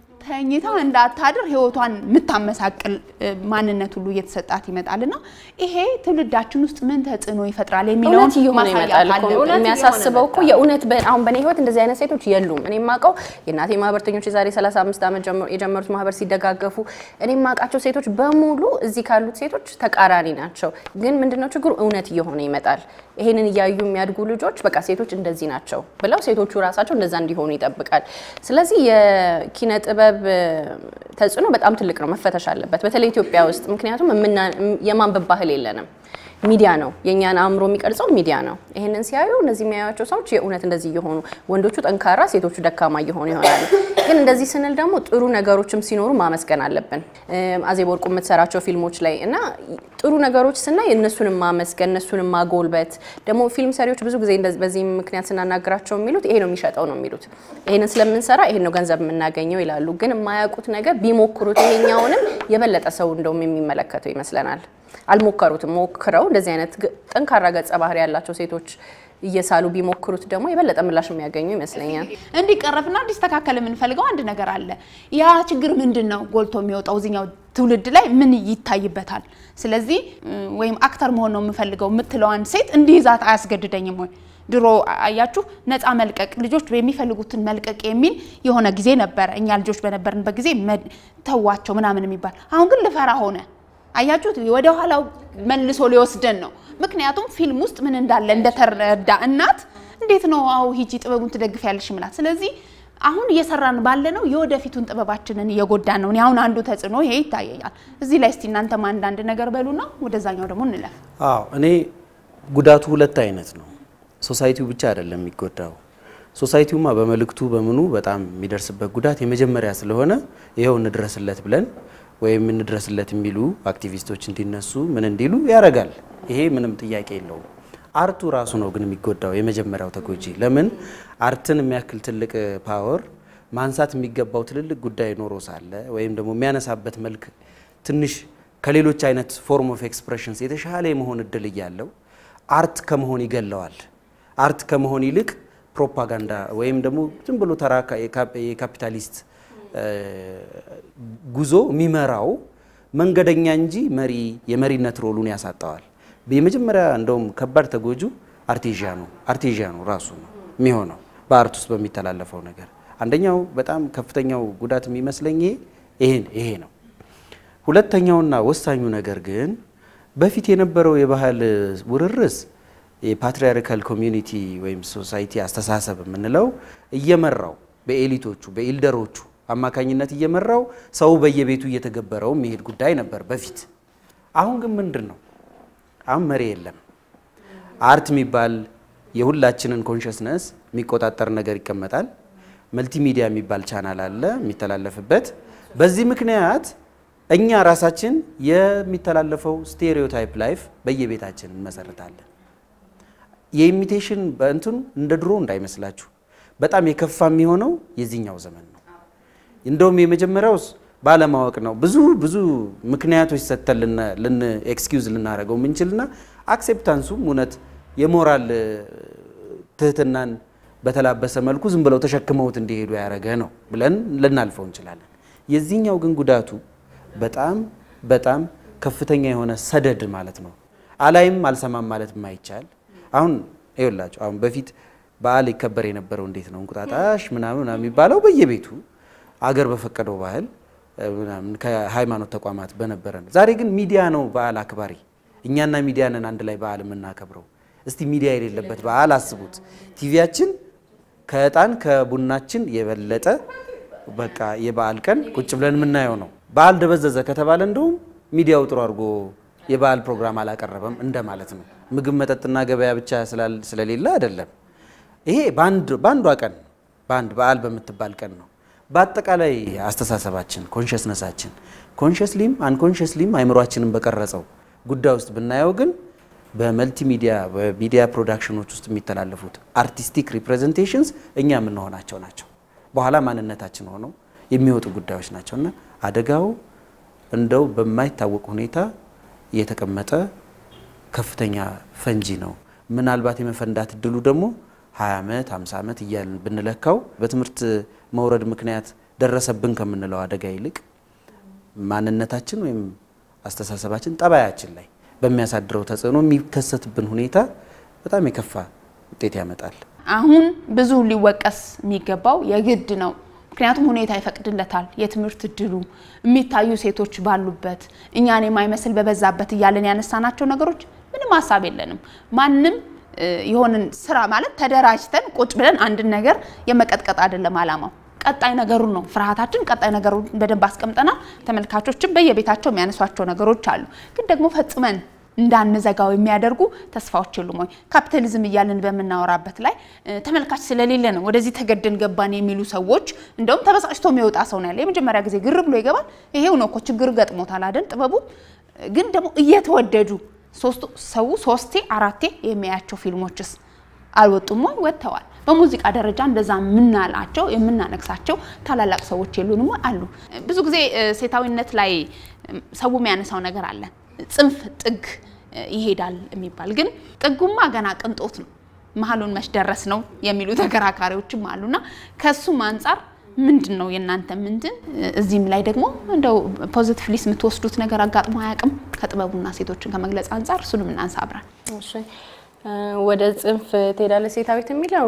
ተኝታ እንዳታድር ህይወቷን የምታመሳቅል እ፣ ማንነት ሁሉ እየተሰጣት ይመጣልና ይሄ ትውልዳችን ውስጥ ምን ተጽዕኖ ይፈጥራል የሚለውን እውነት እየሆነ ማሳያ ይመጣል እኮ ካለ እውነት የሚያሳስበው እኮ እየሆነ የእውነት በ- አሁን በእኔ ህይወት እንደዚህ አይነት ሴቶች የሉም። እኔ የማውቀው የእናቴ ማህበርተኞች የዛሬ 35 ዓመት ጀምሮ- የጀመሩት ማህበር ሲደጋገፉ እኔ የማውቃቸው ሴቶች በሙሉ እዚህ ካሉት ሴቶች ተቃራኒ ናቸው። ግን ምንድነው ችግሩ? እውነት እየሆነ ይመጣል። ይሄንን እያዩ የሚያድጉ ልጆች በቃ ሴቶች እንደዚህ ናቸው ብለው ሴቶቹ ራሳቸው እንደዛ እንዲሆኑ ይጠብቃል። ስለዚህ የኪነ ጥበብ እ፣ ተጽዕኖ በጣም ትልቅ ነው፣ መፈተሽ አለበት። በተለይ ኢትዮጵያ ውስጥ ምክንያቱም የምና- የማንበብ ባህል የለንም። ሚዲያ ነው የእኛን አእምሮ የሚቀርጸው ሚዲያ ነው። ይህንን ሲያዩ እነዚህ የሚያዩቸው ሰዎች የእውነት እንደዚህ እየሆኑ ወንዶቹ ጠንካራ፣ ሴቶቹ ደካማ እየሆኑ ይሆናሉ። ግን እንደዚህ ስንል ደግሞ ጥሩ ነገሮችም ሲኖሩ ማመስገን አለብን። እም፣ አዜብ ወርቁ የምትሰራቸው ፊልሞች ላይ እና ጥሩ ነገሮች ስናይ እነሱንም ማመስገን እነሱንም ማጎልበት ደግሞ ፊልም ሰሪዎች ብዙ ጊዜ እንደዚህ- በዚህ ምክንያት ስናናግራቸው የሚሉት ይሄ ነው የሚሸጠው ነው የሚሉት ይሄንን ስለምንሰራ ይሄን ነው ገንዘብ የምናገኘው ይላሉ። ግን የማያውቁት ነገር ቢሞክሩት ይሄኛውንም የበለጠ ሰው እንደውም የሚመለከተው ይመስለናል። አልሞከሩትም። ሞክረው እንደዚህ አይነት ግ- ጠንካራ ገጸ ባህሪ ያላቸው ሴቶች እየሳሉ ቢሞክሩት ደግሞ የበለጠ ምላሽ የሚያገኙ ይመስለኛል። እንዲቀረፍና እንዲስተካከል የምንፈልገው አንድ ነገር አለ። ያ ችግር ምንድን ነው ጎልቶ የሚወጣው እዚኛው ትውልድ ላይ ምን ይታይበታል? ስለዚህ እ፣ ወይም አክተር መሆን ነው የምፈልገው የምትለዋን ሴት እንዲይዛት አያስገድደኝም ወይ? ድሮ አያችሁ ነፃ መልቀቅ ልጆች የሚፈልጉትን መልቀቅ የሚል የሆነ ጊዜ ነበረ። እኛ ልጆች በነበርንበት ጊዜ መ- ተዋቸው ምናምን የሚባል አሁን ግን ልፈራ ሆነ። አያችሁት? ወደ ኋላው መልሶ ሊወስደን ነው። ምክንያቱም ፊልም ውስጥ ምን እንዳለ እንደተረዳ እናት እንዴት ነው አው ሂጂ ጥበቡን ትደግፊያለሽ ምላት። ስለዚህ አሁን እየሰራን ባለ ነው የወደፊቱን ጥበባችንን እየጎዳን ነው። እኔ አሁን አንዱ ተጽዕኖ ይሄ ይታየኛል። እዚህ ላይ እስቲ እናንተም አንዳንድ ነገር በሉና ወደዛኛው ደግሞ እንለፍ። አዎ እኔ ጉዳቱ ሁለት አይነት ነው። ሶሳይቲው ብቻ አይደለም የሚጎዳው። ሶሳይቲውማ በመልእክቱ በምኑ በጣም የሚደርስበት ጉዳት የመጀመሪያ ስለሆነ ይኸው እንድረስለት ብለን ወይም እንድረስለት የሚሉ አክቲቪስቶች እንዲነሱ ምን እንዲሉ ያደርጋል። ይሄ ምንም ጥያቄ የለውም። አርቱ ራሱ ነው ግን የሚጎዳው የመጀመሪያው ተጎጂ። ለምን አርትን የሚያክል ትልቅ ፓወር ማንሳት የሚገባው ትልልቅ ጉዳይ ኖሮ ሳለ ወይም ደግሞ የሚያነሳበት መልክ ትንሽ ከሌሎች አይነት ፎርም ኦፍ ኤክስፕሬሽንስ የተሻለ የመሆን እድል እያለው አርት ከመሆን ይገለዋል። አርት ከመሆን ይልቅ ፕሮፓጋንዳ ወይም ደግሞ ዝም ብሎ ተራ የካፒታሊስት ጉዞ የሚመራው መንገደኛ እንጂ መሪ የመሪነት ሮሉን ያሳጠዋል። የመጀመሪያ እንደውም ከባድ ተጎጁ አርቴዣኑ አርቴዣኑ ራሱ ነው የሚሆነው በአርት ውስጥ በሚተላለፈው ነገር። አንደኛው በጣም ከፍተኛው ጉዳት የሚመስለኝ ይሄ ይሄ ነው። ሁለተኛውና ወሳኙ ነገር ግን በፊት የነበረው የባህል ውርርስ የፓትሪያርካል ኮሚዩኒቲ ወይም ሶሳይቲ አስተሳሰብ የምንለው እየመራው በኤሊቶቹ በኢልደሮቹ አማካኝነት እየመራው ሰው በየቤቱ እየተገበረው የሚሄድ ጉዳይ ነበር በፊት። አሁን ግን ምንድን ነው? አሁን መሪ የለም። አርት የሚባል የሁላችንን ኮንሽስነስ የሚቆጣጠር ነገር ይቀመጣል። መልቲሚዲያ የሚባል ቻናል አለ የሚተላለፍበት። በዚህ ምክንያት እኛ ራሳችን የሚተላለፈው ስቴሪዮታይፕ ላይፍ በየቤታችን እንመሰርታለን። የኢሚቴሽን በእንትኑ እንደ ድሮ እንዳይመስላችሁ በጣም የከፋ የሚሆነው የዚህኛው ዘመን ነው። እንደውም የመጀመሪያውስ ባለማወቅ ነው። ብዙ ብዙ ምክንያቶች ሰጥተን ልን ኤክስኪውዝ ልናደርገው የምንችልና አክሴፕታንሱም እውነት የሞራል ትህትናን በተላበሰ መልኩ ዝም ብለው ተሸክመውት እንዲሄዱ ያደረገ ነው ብለን ልናልፈው እንችላለን። የዚህኛው ግን ጉዳቱ በጣም በጣም ከፍተኛ የሆነ ሰደድ ማለት ነው። አላይም አልሰማም ማለት የማይቻል አሁን ይኸውላችሁ አሁን በፊት በዓል ይከበር የነበረው እንዴት ነው? እንቁጣጣሽ ምናምን ምናምን የሚባለው በየቤቱ አገር በፈቀደው ባህል ምናምን ከሃይማኖት ተቋማት በነበረ ነው። ዛሬ ግን ሚዲያ ነው በዓል አክባሪ። እኛና ሚዲያ ነን አንድ ላይ በዓል የምናከብረው። እስቲ ሚዲያ የሌለበት በዓል አስቡት። ቲቪያችን ከእጣን ከቡናችን የበለጠ በቃ የበዓል ቀን ቁጭ ብለን የምናየው ነው። በዓል ደበዘዘ ከተባለ እንደውም ሚዲያው ጥሩ አድርጎ የበዓል ፕሮግራም አላቀረበም እንደማለት ነው። ምግብ መጠጥና ገበያ ብቻ ስለሌለ አይደለም። ይሄ በአንዷ ቀን በአንድ በዓል በምትባል ቀን ነው። በአጠቃላይ አስተሳሰባችን ኮንሽስነሳችን ኮንሽስሊም አንኮንሽስሊም አይምሯችንን በቀረጸው ጉዳይ ውስጥ ብናየው ግን በመልቲሚዲያ በሚዲያ ፕሮዳክሽኖች ውስጥ የሚተላለፉት አርቲስቲክ ሪፕሬዘንቴሽንስ እኛ የምንሆናቸው ናቸው። በኋላ ማንነታችን ሆነው የሚወጡ ጉዳዮች ናቸው እና አደጋው እንደው በማይታወቅ ሁኔታ የተቀመጠ ከፍተኛ ፈንጂ ነው። ምናልባት የመፈንዳት እድሉ ደግሞ 20 ዓመት 50 ዓመት እያልን ብንለካው በትምህርት መውረድ ምክንያት ደረሰብን ከምንለው አደጋ ይልቅ ማንነታችን ወይም አስተሳሰባችን ጠባያችን ላይ በሚያሳድረው ተጽዕኖ የሚከሰትብን ሁኔታ በጣም የከፋ ውጤት ያመጣል። አሁን ብዙ ሊወቀስ የሚገባው የግድ ነው። ምክንያቱም ሁኔታ ይፈቅድለታል። የትምህርት እድሉ የሚታዩ ሴቶች ባሉበት እኛን የማይመስል በበዛበት እያለን ያነሳናቸው ነገሮች ምንም ሀሳብ የለንም። ማንም የሆንን ስራ ማለት ተደራጅተን ቁጭ ብለን አንድን ነገር የመቀጥቀጥ አይደለም አላማው። ቀጣይ ነገሩን ነው ፍርሃታችን። ቀጣይ ነገሩን በደንብ አስቀምጠናል። ተመልካቾችም በየቤታቸው የሚያነሷቸው ነገሮች አሉ። ግን ደግሞ ፈጽመን እንዳንዘጋው የሚያደርጉ ተስፋዎች የሉም ወይ? ካፒታሊዝም እያልን በምናወራበት ላይ ተመልካች ስለሌለ ነው ወደዚህ ተገደን ገባን የሚሉ ሰዎች እንደውም ተበሳጭቶ የሚወጣ ሰው ነው ያለ። የመጀመሪያ ጊዜ ግር ብሎ ይገባል። ይሄው ነው እኮ ችግር ገጥሞታል አይደል? ጥበቡ ግን ደግሞ እየተወደዱ ሶስቱ ሰው ሶስቴ አራቴ የሚያያቸው ፊልሞችስ አልወጡም ወይ? ወጥተዋል። በሙዚቃ ደረጃ እንደዛ የምናላቸው የምናነግሳቸው ታላላቅ ሰዎች የሉንም ወይ? አሉ። ብዙ ጊዜ ሴታዊነት ላይ ሰው የሚያነሳው ነገር አለ ጽንፍ ጥግ ይሄዳል የሚባል ግን ጥጉማ ገና ቅንጦት ነው፣ መሀሉን መች ደረስ ነው የሚሉ ተከራካሪዎችም አሉና ከሱም አንጻር ምንድን ነው የእናንተ ምንድን እዚህም ላይ ደግሞ እንደው ፖዚቲቭሊስ የምትወስዱት ነገር አጋጥሞ አያውቅም? ከጥበቡና ሴቶችን ከመግለጽ አንጻር እሱንም እናንሳ አብረን። እሺ ወደ ጽንፍ ትሄዳለች ሴታዊት የሚለው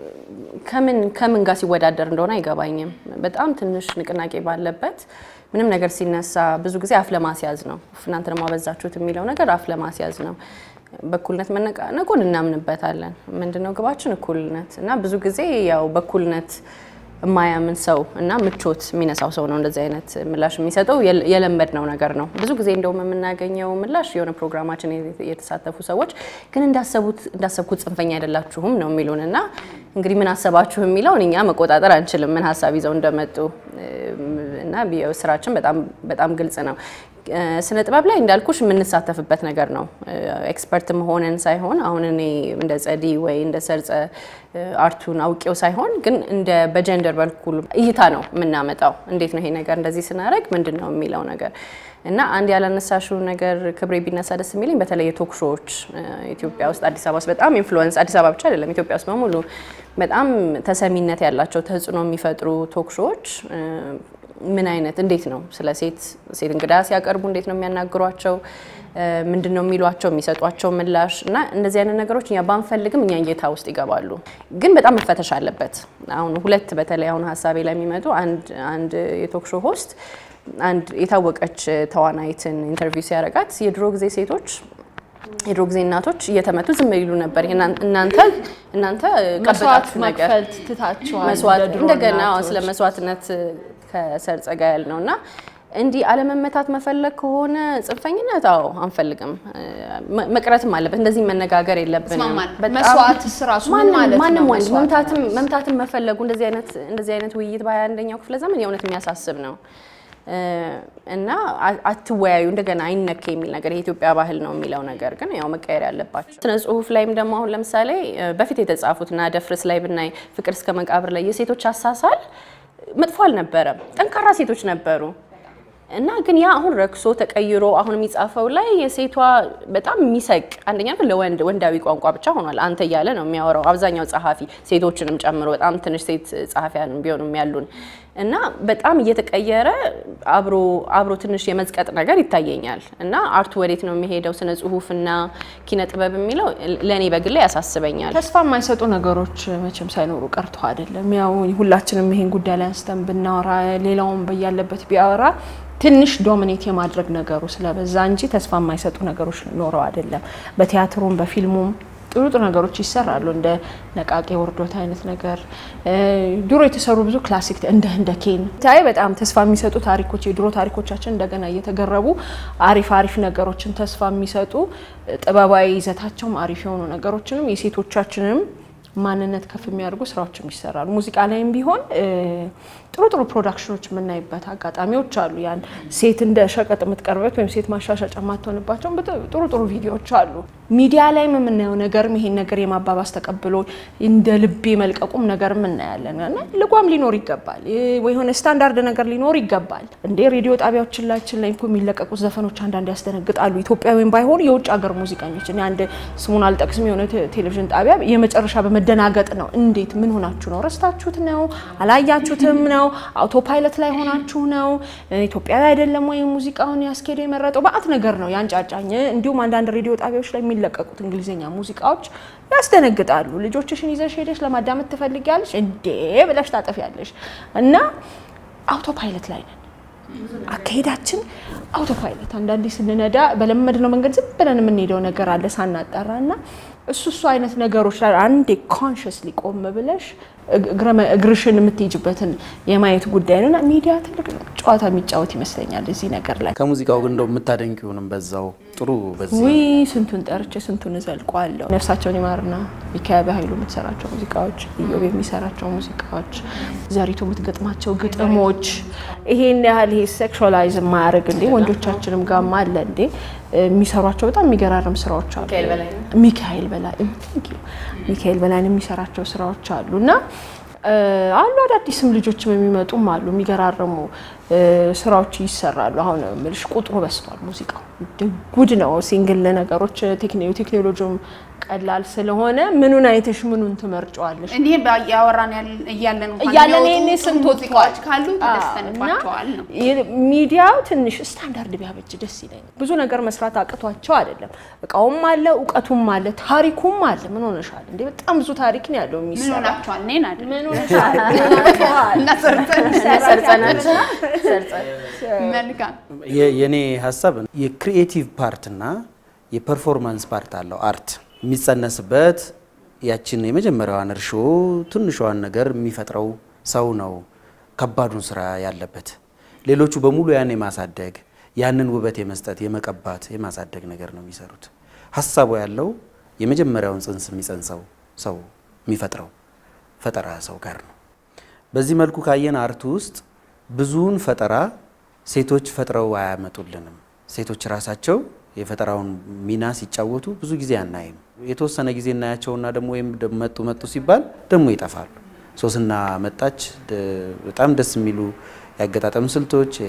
ከምን ከምን ጋር ሲወዳደር እንደሆነ አይገባኝም። በጣም ትንሽ ንቅናቄ ባለበት ምንም ነገር ሲነሳ ብዙ ጊዜ አፍ ለማስያዝ ነው። እናንተ ደግሞ አበዛችሁት የሚለው ነገር አፍ ለማስያዝ ነው። በእኩልነት መነቃነቁን እናምንበታለን። ምንድነው ግባችን? እኩልነት እና ብዙ ጊዜ ያው በእኩልነት የማያምን ሰው እና ምቾት የሚነሳው ሰው ነው እንደዚህ አይነት ምላሽ የሚሰጠው። የለመድነው ነገር ነው። ብዙ ጊዜ እንደውም የምናገኘው ምላሽ የሆነ ፕሮግራማችን የተሳተፉ ሰዎች ግን እንዳሰቡት እንዳሰብኩት ጽንፈኛ አይደላችሁም ነው የሚሉን እና እንግዲህ ምን አሰባችሁ የሚለውን እኛ መቆጣጠር አንችልም፣ ምን ሀሳብ ይዘው እንደመጡ እና ስራችን በጣም በጣም ግልጽ ነው። ስነ ጥበብ ላይ እንዳልኩሽ የምንሳተፍበት ነገር ነው። ኤክስፐርት መሆንን ሳይሆን አሁን እኔ እንደ ጸዲ ወይ እንደ ሰርጸ አርቱን አውቄው ሳይሆን ግን እንደ በጀንደር በኩል እይታ ነው የምናመጣው። እንዴት ነው ይሄ ነገር እንደዚህ ስናደርግ ምንድን ነው የሚለው ነገር እና አንድ ያላነሳሽው ነገር ክብሬ ቢነሳ ደስ የሚለኝ በተለይ የቶክ ሾዎች ኢትዮጵያ ውስጥ አዲስ አበባ ውስጥ በጣም ኢንፍሉወንስ አዲስ አበባ ብቻ አይደለም ኢትዮጵያ ውስጥ በሙሉ በጣም ተሰሚነት ያላቸው ተጽዕኖ የሚፈጥሩ ቶክሾዎች ምን አይነት እንዴት ነው ስለ ሴት ሴት እንግዳ ሲያቀርቡ እንዴት ነው የሚያናግሯቸው? ምንድን ነው የሚሏቸው? የሚሰጧቸው ምላሽ እና እንደዚህ አይነት ነገሮች እኛ ባንፈልግም እኛ እይታ ውስጥ ይገባሉ። ግን በጣም መፈተሽ አለበት። አሁን ሁለት በተለይ አሁን ሀሳቤ ላይ የሚመጡ አንድ የቶክ ሾው ሆስት አንድ የታወቀች ተዋናይትን ኢንተርቪው ሲያደርጋት የድሮ ጊዜ ሴቶች የድሮ ጊዜ እናቶች እየተመቱ ዝም ይሉ ነበር። እናንተ እናንተ መስዋዕት ቀበጣችሁ ነገር መክፈል ትታችኋል። መስዋዕት እንደ ድሮ እንደገና እናቶች። ስለ መስዋዕትነት ከሰርጸ ጋ ያል ነው እና እንዲህ አለመመታት መፈለግ ከሆነ ጽንፈኝነት፣ አዎ አንፈልግም። መ- መቅረትም አለበት። እንደዚህ መነጋገር የለብንም። እስማማለሁ። በጣም መስዋዕትስ ራሱ ምን ማንም- ማለት ነው? ማንም ወንድ መስዋዕት መምታትም መምታትም መፈለጉ እንደዚህ አይነት እንደዚህ አይነት ውይይት በሃያ አንደኛው ክፍለ ዘመን የእውነት የሚያሳስብ ነው እ እና አ- አትወያዩ እንደገና አይነክ የሚል ነገር የኢትዮጵያ ባህል ነው የሚለው ነገር ግን ያው መቀየር ያለባቸው ስነ ጽሁፍ ላይም ደግሞ አሁን ለምሳሌ እ በፊት የተጻፉት እና ደፍርስ ላይ ብናይ ፍቅር እስከ መቃብር ላይ የሴቶች አሳሳል መጥፎ አልነበረም። ጠንካራ ሴቶች ነበሩ እና ግን ያ አሁን ረክሶ ተቀይሮ አሁን የሚጻፈው ላይ የሴቷ በጣም የሚሰቅ አንደኛ ግን ለወንድ ወንዳዊ ቋንቋ ብቻ ሆኗል። አንተ እያለ ነው የሚያወራው አብዛኛው ጸሐፊ ሴቶችንም ጨምሮ በጣም ትንሽ ሴት ጸሐፊያን ቢሆኑም ያሉን እና በጣም እየተቀየረ አብሮ አብሮ ትንሽ የመዝቀጥ ነገር ይታየኛል። እና አርቱ ወዴት ነው የሚሄደው? ስነ ጽሁፍና ኪነ ጥበብ የሚለው ለእኔ በግሌ ያሳስበኛል። ተስፋ የማይሰጡ ነገሮች መቼም ሳይኖሩ ቀርቶ አይደለም። ያው ሁላችንም ይሄን ጉዳይ ላይ አንስተን ብናወራ ሌላውን በያለበት ቢያወራ ትንሽ ዶሚኔት የማድረግ ነገሩ ስለበዛ እንጂ ተስፋ የማይሰጡ ነገሮች ኖረው አይደለም። በቲያትሩም በፊልሙም ጥሩ ጥሩ ነገሮች ይሰራሉ። እንደ ነቃቄ ወርዶት አይነት ነገር እ ድሮ የተሰሩ ብዙ ክላሲክ እንደ እንደ ኬን ታይ በጣም ተስፋ የሚሰጡ ታሪኮች የድሮ ታሪኮቻችን እንደገና እየተገረቡ አሪፍ አሪፍ ነገሮችን ተስፋ የሚሰጡ ጥበባዊ ይዘታቸውም አሪፍ የሆኑ ነገሮችንም የሴቶቻችንም ማንነት ከፍ የሚያደርጉ ስራዎችም ይሰራሉ። ሙዚቃ ላይም ቢሆን እ ጥሩ ጥሩ ፕሮዳክሽኖች የምናይበት አጋጣሚዎች አሉ። ያን ሴት እንደ ሸቀጥ የምትቀርበት ወይም ሴት ማሻሻጫ የማትሆንባቸው ጥሩ ጥሩ ቪዲዮዎች አሉ። ሚዲያ ላይም የምናየው ነገርም ይሄን ነገር የማባባስ ተቀብሎ እንደ ልቤ መልቀቁም ነገርም እናያለን እና ልጓም ሊኖር ይገባል ወይ የሆነ ስታንዳርድ ነገር ሊኖር ይገባል። እንዴ ሬዲዮ ጣቢያዎቻችን ላይ እኮ የሚለቀቁት ዘፈኖች አንዳንድ ያስደነግጣሉ። ኢትዮጵያዊም ባይሆኑ የውጭ ሀገር ሙዚቀኞች እኔ አንድ ስሙን አልጠቅስም የሆነ ቴ- ቴሌቪዥን ጣቢያ የመጨረሻ በመደናገጥ ነው። እንዴት ምን ሆናችሁ ነው? ረስታችሁት ነው? አላያችሁትም ነው? አውቶ ፓይለት ላይ ሆናችሁ ነው? ኢትዮጵያዊ አይደለም ወይ ሙዚቃውን ያስኬደ የመረጠው? በአት ነገር ነው ያንጫጫኝ። እንዲሁም አንዳንድ ሬዲዮ ጣቢያዎች ላይ የሚለቀቁት እንግሊዝኛ ሙዚቃዎች ያስደነግጣሉ። ልጆችሽን ይዘሽ ሄደሽ ለማዳመጥ ትፈልጊያለሽ እንዴ ብለሽ ታጠፊያለሽ እና አውቶ ፓይለት ላይ ነን። አካሄዳችን አውቶ ፓይለት አንዳንዴ ስንነዳ በለመድነው መንገድ ዝም ብለን የምንሄደው ነገር አለ ሳናጣራ እና እሱ እሱ አይነት ነገሮች ላይ አንዴ ኮንሽስሊ ቆም ብለሽ እግረ- እግርሽን የምትሄጅበትን የማየት ጉዳይ ነው እና ሚዲያ ትልቅ ጨዋታ የሚጫወት ይመስለኛል እዚህ ነገር ላይ። ከሙዚቃው ግን እንደው የምታደንቂውንም በዛው ጥሩ በዚህ ውይ ስንቱን ጠርቼ ስንቱን እዘልቀዋለሁ። ነፍሳቸውን ይማርና ሚካኤል ኃይሉ የምትሰራቸው ሙዚቃዎች፣ ኢዮብ የሚሰራቸው ሙዚቃዎች፣ ዘሪቱ የምትገጥማቸው ግጥሞች ይሄን ያህል ይሄ ሴክሹዋላይዝ የማያደርግ እንዴ ወንዶቻችንም ጋማ አለ እንዴ የሚሰሯቸው በጣም የሚገራርም ስራዎች አሉ። ሚካኤል በላይ ነው። ሚካኤል በላይ thank you። ሚካኤል በላይን የሚሰራቸው ስራዎች አሉ እና እ አሉ አዳዲስም ልጆችም የሚመጡም አሉ። የሚገራርሙ እ ስራዎች ይሰራሉ። አሁን ምልሽ ቁጥሩ በስቷል። ሙዚቃው ጉድ ነው። ሲንግል ነገሮች ቴክኖ- ቴክኖሎጂውም ቀላል ስለሆነ ምኑን አይተሽ ምኑን ትመርጫዋለሽ? እንዲህ ያወራን ያል- እያለን እንኳን እያለን የሚወጡ ይሄኔ ጥሩ ስንት ሙዚቃዎች ወጥቷል? ካሉ አዎ፣ ተደስተንባቸዋል ነው። እና የ- ሚዲያው ትንሽ ስታንዳርድ ቢያበጅ ደስ ይለኛል። ብዙ ነገር መስራት አቅቷቸው አይደለም። እቃውም አለ፣ እውቀቱም አለ፣ ታሪኩም አለ። ምን ሆነሻል እንዴ? በጣም ብዙ ታሪክ ነው ያለው ምን የሚሰራ ሆናችኋል? እኔን አይደል ምን ሆነሻል? ምን ሆነሻል? እና ሰርተን ሰርጸናቸው ሰርጸን መልካም የ- የኔ ሀሳብ የክሪኤቲቭ ፓርት እና የፐርፎርማንስ ፓርት አለው። አርት የሚጸነስበት ያችን የመጀመሪያዋን እርሾ ትንሿን ነገር የሚፈጥረው ሰው ነው ከባዱን ስራ ያለበት። ሌሎቹ በሙሉ ያን የማሳደግ ያንን ውበት የመስጠት የመቀባት የማሳደግ ነገር ነው የሚሰሩት። ሀሳቡ ያለው የመጀመሪያውን ጽንስ የሚጸንሰው ሰው የሚፈጥረው ፈጠራ ሰው ጋር ነው። በዚህ መልኩ ካየን አርቱ ውስጥ ብዙውን ፈጠራ ሴቶች ፈጥረው አያመጡልንም። ሴቶች ራሳቸው የፈጠራውን ሚና ሲጫወቱ ብዙ ጊዜ አናይም። የተወሰነ ጊዜ እናያቸውና ደግሞ ወይም ደግሞ መጡ መጡ ሲባል ደግሞ ይጠፋሉ። ሶስና መጣች፣ ደ- በጣም ደስ የሚሉ ያገጣጠም ስልቶች እ፣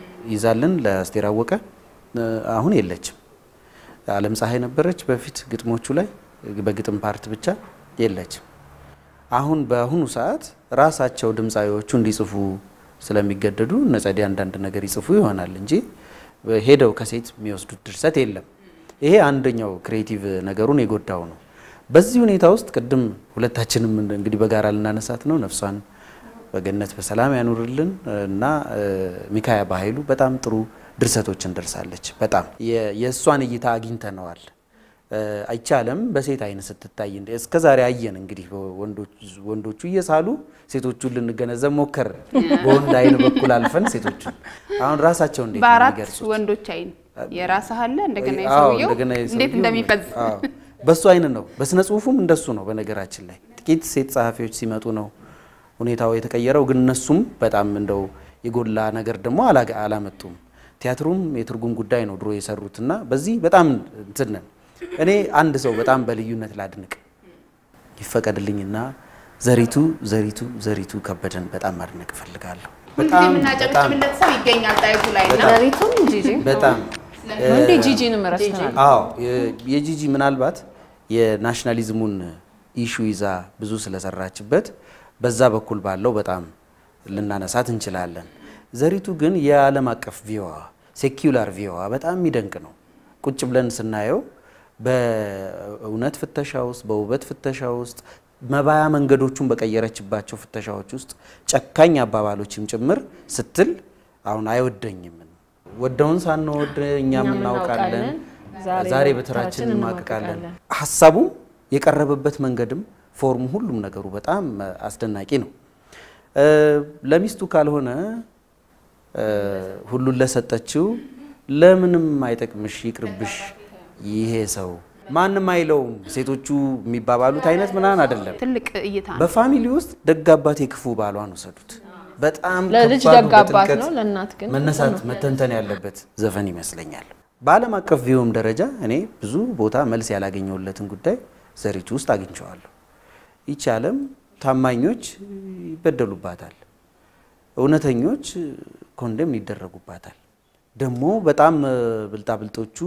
ይዛልን ለአስቴር አወቀ እ፣ አሁን የለችም። አለም ፀሐይ ነበረች በፊት ግጥሞቹ ላይ በግጥም ፓርት ብቻ የለችም። አሁን በአሁኑ ሰዓት ራሳቸው ድምፃዊዎቹ እንዲጽፉ ስለሚገደዱ እነ ጸዲ አንዳንድ ነገር ይጽፉ ይሆናል እንጂ ሄደው ከሴት የሚወስዱት ድርሰት የለም። ይሄ አንደኛው ክሬቲቭ ነገሩን የጎዳው ነው። በዚህ ሁኔታ ውስጥ ቅድም ሁለታችንም እንግዲህ በጋራ ልናነሳት ነው ነፍሷን በገነት በሰላም ያኑርልን እና ሚካያ በኃይሉ በጣም ጥሩ ድርሰቶችን ደርሳለች። በጣም የእሷን እይታ አግኝተነዋል። አይቻለም በሴት አይን ስትታይ እስከ ዛሬ አየን። እንግዲህ ወንዶቹ እየሳሉ ሴቶቹን ልንገነዘብ ሞከር። በወንድ አይን በኩል አልፈን ሴቶቹን አሁን ራሳቸው እንዴት ነው በአራት የሚገልጹት? ወንዶች አይን የራስህ አለ እንደገና አዎ፣ የሰውየው እንደገና እንዴት የሰውየው እንደሚፈዝ አዎ፣ በሱ አይን ነው። በስነ ጽሁፉም እንደሱ ነው። በነገራችን ላይ ጥቂት ሴት ጸሐፊዎች ሲመጡ ነው ሁኔታው የተቀየረው። ግን እነሱም በጣም እንደው የጎላ ነገር ደግሞ አላ- አላመጡም። ቲያትሩም የትርጉም ጉዳይ ነው ድሮ የሰሩት እና በዚህ በጣም እንትን ነን። እኔ አንድ ሰው በጣም በልዩነት ላድንቅ ይፈቀድልኝና ዘሪቱ ዘሪቱ ዘሪቱ ከበደን በጣም ማድነቅ እፈልጋለሁ። ሁልጊዜ የምናጨብጭብለት ሰው ይገኛል ጣይቱ ላይ እና ዘሪቱም ጂጂ በጣም እንዴ ጂጂንም ረስተናል። አዎ የ- የጂጂ ምናልባት የናሽናሊዝሙን ኢሹ ይዛ ብዙ ስለሰራችበት በዛ በኩል ባለው በጣም ልናነሳት እንችላለን። ዘሪቱ ግን የዓለም አቀፍ ቪዋ ሴኪውላር ቪዋ በጣም የሚደንቅ ነው። ቁጭ ብለን ስናየው በእውነት ፍተሻ ውስጥ በውበት ፍተሻ ውስጥ መባያ መንገዶቹን በቀየረችባቸው ፍተሻዎች ውስጥ ጨካኝ አባባሎችም ጭምር ስትል አሁን አይወደኝም ወደውን ሳንወድ እኛም እኛም እናውቃለን፣ እናውቃለን፣ ዛሬ በተራችን በተራችን እንማቅቃለን። እንማቅቃለን። ሀሳቡም የቀረበበት መንገድም ፎርሙ፣ ሁሉም ነገሩ በጣም አስደናቂ ነው። እ ለሚስቱ ካልሆነ እ ሁሉን ለሰጠችው ለምንም አይጠቅምሽ ይቅርብሽ ይሄ ሰው ማንም አይለውም ሴቶቹ የሚባባሉት አይነት ምናምን አይደለም። ትልቅ እይታ ነው። በፋሚሊ ውስጥ ደግ አባት የክፉ ባሏን ውሰዱት። በጣም ለልጅ ከባዱ ደግ አባት በጥልቀት ነው፣ ለእናት ግን መነሳት መተንተን ያለበት ዘፈን ይመስለኛል። በዓለም አቀፍ ቪውም ደረጃ እኔ ብዙ ቦታ መልስ ያላገኘሁለትን ጉዳይ ዘሪቱ ውስጥ አግኝቼዋለሁ። ይቺ ዓለም ታማኞች ይበደሉባታል፣ እውነተኞች ኮንደም ይደረጉባታል። ደግሞ በጣም ብልጣብልጦቹ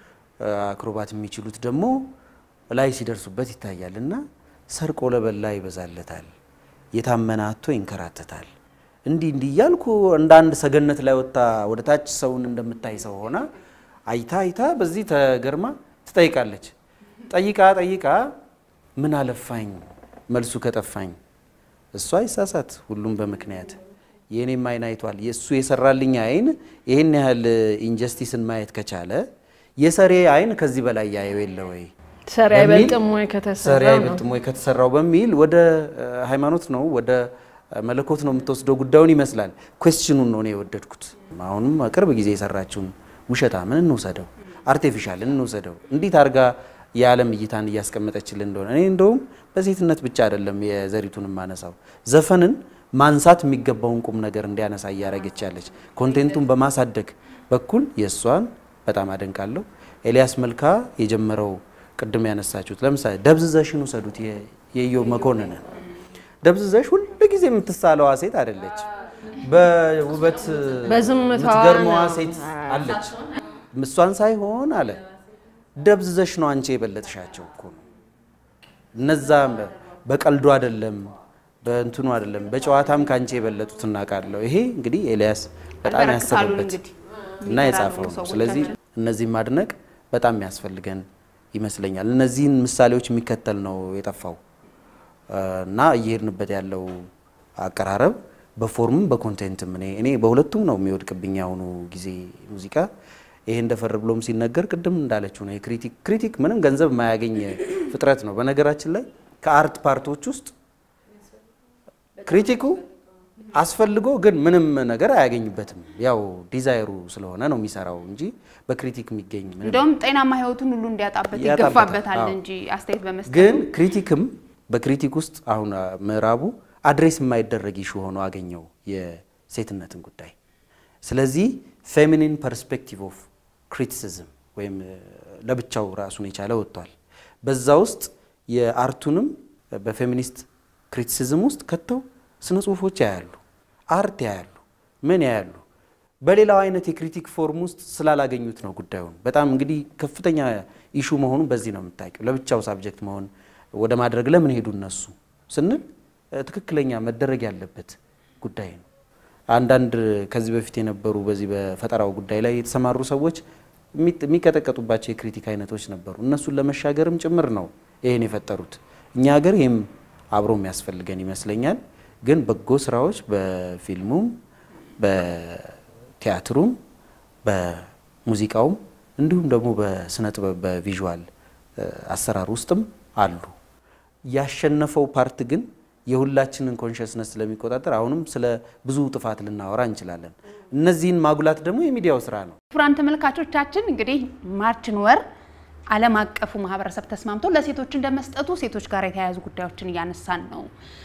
አክሮባት የሚችሉት ደግሞ ላይ ሲደርሱበት ይታያል እና ሰርቆ ለበላ ይበዛለታል፣ የታመነ አቶ ይንከራተታል። እንዲህ እንዲህ እያልኩ እንደ አንድ ሰገነት ላይ ወጥታ ወደ ታች ሰውን እንደምታይ ሰው ሆና አይታ አይታ በዚህ ተገርማ ትጠይቃለች። ጠይቃ ጠይቃ ምን አለፋኝ መልሱ ከጠፋኝ እሷ አይሳሳት ሁሉም በምክንያት የእኔም አይን አይቷል። የእሱ የሰራልኝ አይን ይህን ያህል ኢንጀስቲስን ማየት ከቻለ የሰሬ አይን ከዚህ በላይ ያየው የለ ወይ? ሰሪ በሚል አይበልጥም ወይ ሰሪ ከተሰራ ነው። አይበልጥም ወይ ከተሰራው በሚል ወደ እ፣ ሃይማኖት ነው ወደ እ፣ መለኮት ነው የምትወስደው ጉዳዩን ይመስላል። ኩዌስችኑን ነው እኔ የወደድኩት። አሁንም ቅርብ ጊዜ የሰራችውን ውሸታምን እንውሰደው፣ አርቴፊሻልን እንውሰደው፣ እንዴት አድርጋ የዓለም እይታን እያስቀመጠችልን እንደሆነ እኔ እንደውም በሴትነት ብቻ አይደለም የዘሪቱን ማነሳው ዘፈንን ማንሳት የሚገባውን ቁም ነገር እንዲያነሳ እያደረገች ያለች ኮንቴንቱን በማሳደግ በኩል የእሷን በጣም አደንቃለሁ። ኤልያስ መልካ የጀመረው ቅድም ያነሳችሁት ለምሳሌ ደብዝዘሽን ውሰዱት የ- የኢዮብ መኮንንን ደብዝዘሽ ሁል ጊዜ የምትሳለዋ ሴት አይደለች። በውበት በዝምታዋ የምትገርመዋ ነው። ሴት አለች። እሷን ሳይሆን አለ ደብዝዘሽ ነው አንቺ የበለጥሻቸው እኮ ነው። እነዛ በቀልዱ አይደለም በእንትኑ አይደለም በጨዋታም ከአንቺ የበለጡት እናውቃለሁ። ይሄ እንግዲህ ኤልያስ በጣም ያበረክታሉ ያሰበበት እንግዲህ እና የጻፈው ነው። ሰዎቻችን። ስለዚህ እነዚህን ማድነቅ በጣም የሚያስፈልገን ይመስለኛል። እነዚህን ምሳሌዎች የሚከተል ነው የጠፋው እና እየሄድንበት ያለው አቀራረብ በፎርምም በኮንቴንትም እኔ እኔ በሁለቱም ነው የሚወድቅብኝ ያሁኑ ጊዜ ሙዚቃ ይሄ እንደፈር ብሎም ሲነገር ቅድም እንዳለችው ነው የክሪቲክ ክሪቲክ ምንም ገንዘብ የማያገኝ ፍጥረት ነው። በነገራችን ላይ ከአርት ፓርቶች ውስጥ ክሪቲኩ አስፈልጎ ግን ምንም ነገር አያገኝበትም። ያው ዲዛይሩ ስለሆነ ነው የሚሰራው እንጂ በክሪቲክ የሚገኝ ምንም እንደውም ጤናማ ህይወቱን ሁሉ እንዲያጣበት ያጣበታል። ይገፋበታል አዎ። እንጂ አስተያየት በመስጠት ግን ክሪቲክም በክሪቲክ ውስጥ አሁን አ፣ ምዕራቡ አድሬስ የማይደረግ ኢሹ ሆኖ አገኘው የሴትነትን ጉዳይ። ስለዚህ ፌሚኒን ፐርስፔክቲቭ ኦፍ ክሪቲሲዝም ወይም እ፣ ለብቻው ራሱን የቻለ ወጥቷል። በዛ ውስጥ የአርቱንም በፌሚኒስት ክሪቲሲዝም ውስጥ ከተው ስነ ጽሁፎች ያያሉ፣ አርት ያያሉ፣ ምን ያያሉ። በሌላው አይነት የክሪቲክ ፎርም ውስጥ ስላላገኙት ነው ጉዳዩን። በጣም እንግዲህ ከፍተኛ ኢሹ መሆኑን በዚህ ነው የምታውቂው። ለብቻው ሳብጀክት መሆን ወደ ማድረግ ለምን ሄዱ እነሱ? ስንል ትክክለኛ መደረግ ያለበት ጉዳይ ነው። አንዳንድ ከዚህ በፊት የነበሩ በዚህ በፈጠራው ጉዳይ ላይ የተሰማሩ ሰዎች የሚቀጠቀጡባቸው የክሪቲክ አይነቶች ነበሩ። እነሱን ለመሻገርም ጭምር ነው ይሄን የፈጠሩት። እኛ ሀገር ይህም አብሮ የሚያስፈልገን ይመስለኛል። ግን በጎ ስራዎች በፊልሙም በቲያትሩም በሙዚቃውም እንዲሁም ደግሞ በስነ ጥበብ በቪዥዋል አሰራር ውስጥም አሉ። ያሸነፈው ፓርት ግን የሁላችንን ኮንሽስነስ ስለሚቆጣጠር አሁንም ስለ ብዙ ጥፋት ልናወራ እንችላለን። እነዚህን ማጉላት ደግሞ የሚዲያው ስራ ነው። ክቡራን ተመልካቾቻችን እንግዲህ ማርችን ወር ዓለም አቀፉ ማህበረሰብ ተስማምቶ ለሴቶች እንደመስጠቱ ሴቶች ጋር የተያያዙ ጉዳዮችን እያነሳን ነው።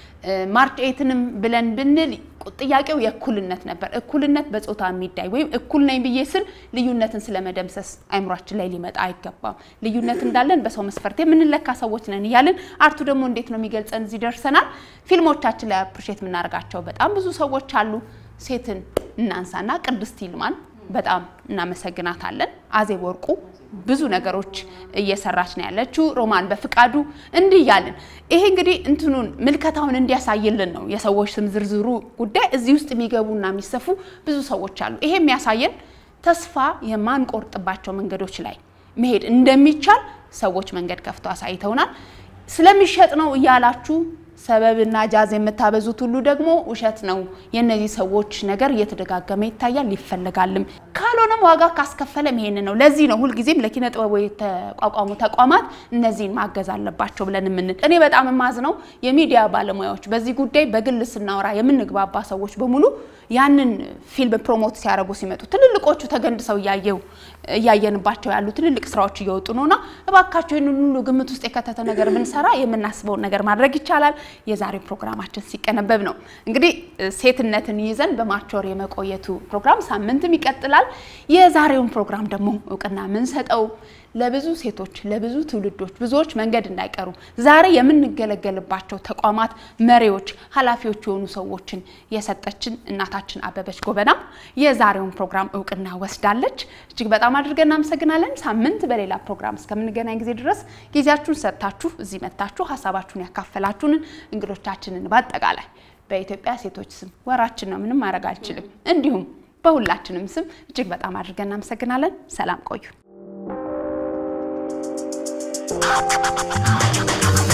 ማርች ኤትንም ብለን ብንል ጥያቄው የእኩልነት ነበር። እኩልነት በጾታ የሚዳይ ወይም እኩል ነኝ ብዬ ስል ልዩነትን ስለመደምሰስ አይምሯችን ላይ ሊመጣ አይገባም። ልዩነት እንዳለን በሰው መስፈርት የምንለካ ሰዎች ነን እያልን አርቱ ደግሞ እንዴት ነው የሚገልጸን? እዚህ ደርሰናል። ፊልሞቻችን ላይ አፕሪሼት የምናደርጋቸው በጣም ብዙ ሰዎች አሉ። ሴትን እናንሳና ቅድስት ይልማን በጣም እናመሰግናታለን። አዜብ ወርቁ ብዙ ነገሮች እየሰራች ነው ያለችው። ሮማን በፍቃዱ እንዲህ እያልን ይሄ እንግዲህ እንትኑን ምልከታውን እንዲያሳይልን ነው። የሰዎች ስም ዝርዝሩ ጉዳይ እዚህ ውስጥ የሚገቡና የሚሰፉ ብዙ ሰዎች አሉ። ይሄ የሚያሳየን ተስፋ የማንቆርጥባቸው መንገዶች ላይ መሄድ እንደሚቻል ሰዎች መንገድ ከፍተው አሳይተውናል። ስለሚሸጥ ነው እያላችሁ ሰበብና ጃዝ የምታበዙት ሁሉ ደግሞ ውሸት ነው። የእነዚህ ሰዎች ነገር እየተደጋገመ ይታያል፣ ይፈለጋልም። ካልሆነም ዋጋ ካስከፈለም ይሄን ነው። ለዚህ ነው ሁልጊዜም ለኪነ ጥበቡ የተቋቋሙ ተቋማት እነዚህን ማገዝ አለባቸው ብለን የምንል። እኔ በጣም የማዝነው የሚዲያ ባለሙያዎች በዚህ ጉዳይ በግል ስናወራ የምንግባባ ሰዎች በሙሉ ያንን ፊልም ፕሮሞት ሲያደርጉ ሲመጡ ትልልቆቹ ተገንድሰው እያየው እያየንባቸው ያሉ ትልልቅ ስራዎች እየወጡ ነውና እባካቸው ይህንን ሁሉ ግምት ውስጥ የከተተ ነገር ብንሰራ የምናስበውን ነገር ማድረግ ይቻላል። የዛሬ ፕሮግራማችን ሲቀነበብ ነው እንግዲህ ሴትነትን ይዘን በማርች ወር የመቆየቱ ፕሮግራም ሳምንትም ይቀጥላል። የዛሬውን ፕሮግራም ደግሞ እውቅና የምንሰጠው ለብዙ ሴቶች ለብዙ ትውልዶች ብዙዎች መንገድ እንዳይቀሩ ዛሬ የምንገለገልባቸው ተቋማት መሪዎች፣ ኃላፊዎች የሆኑ ሰዎችን የሰጠችን እናታችን አበበች ጎበና የዛሬውን ፕሮግራም እውቅና ወስዳለች። እጅግ በጣም አድርገን እናመሰግናለን። ሳምንት በሌላ ፕሮግራም እስከምንገናኝ ጊዜ ድረስ ጊዜያችሁን ሰጥታችሁ እዚህ መጥታችሁ ሀሳባችሁን ያካፈላችሁንን እንግዶቻችንን በአጠቃላይ በኢትዮጵያ ሴቶች ስም ወራችን ነው፣ ምንም ማድረግ አልችልም። እንዲሁም በሁላችንም ስም እጅግ በጣም አድርገን እናመሰግናለን። ሰላም ቆዩ።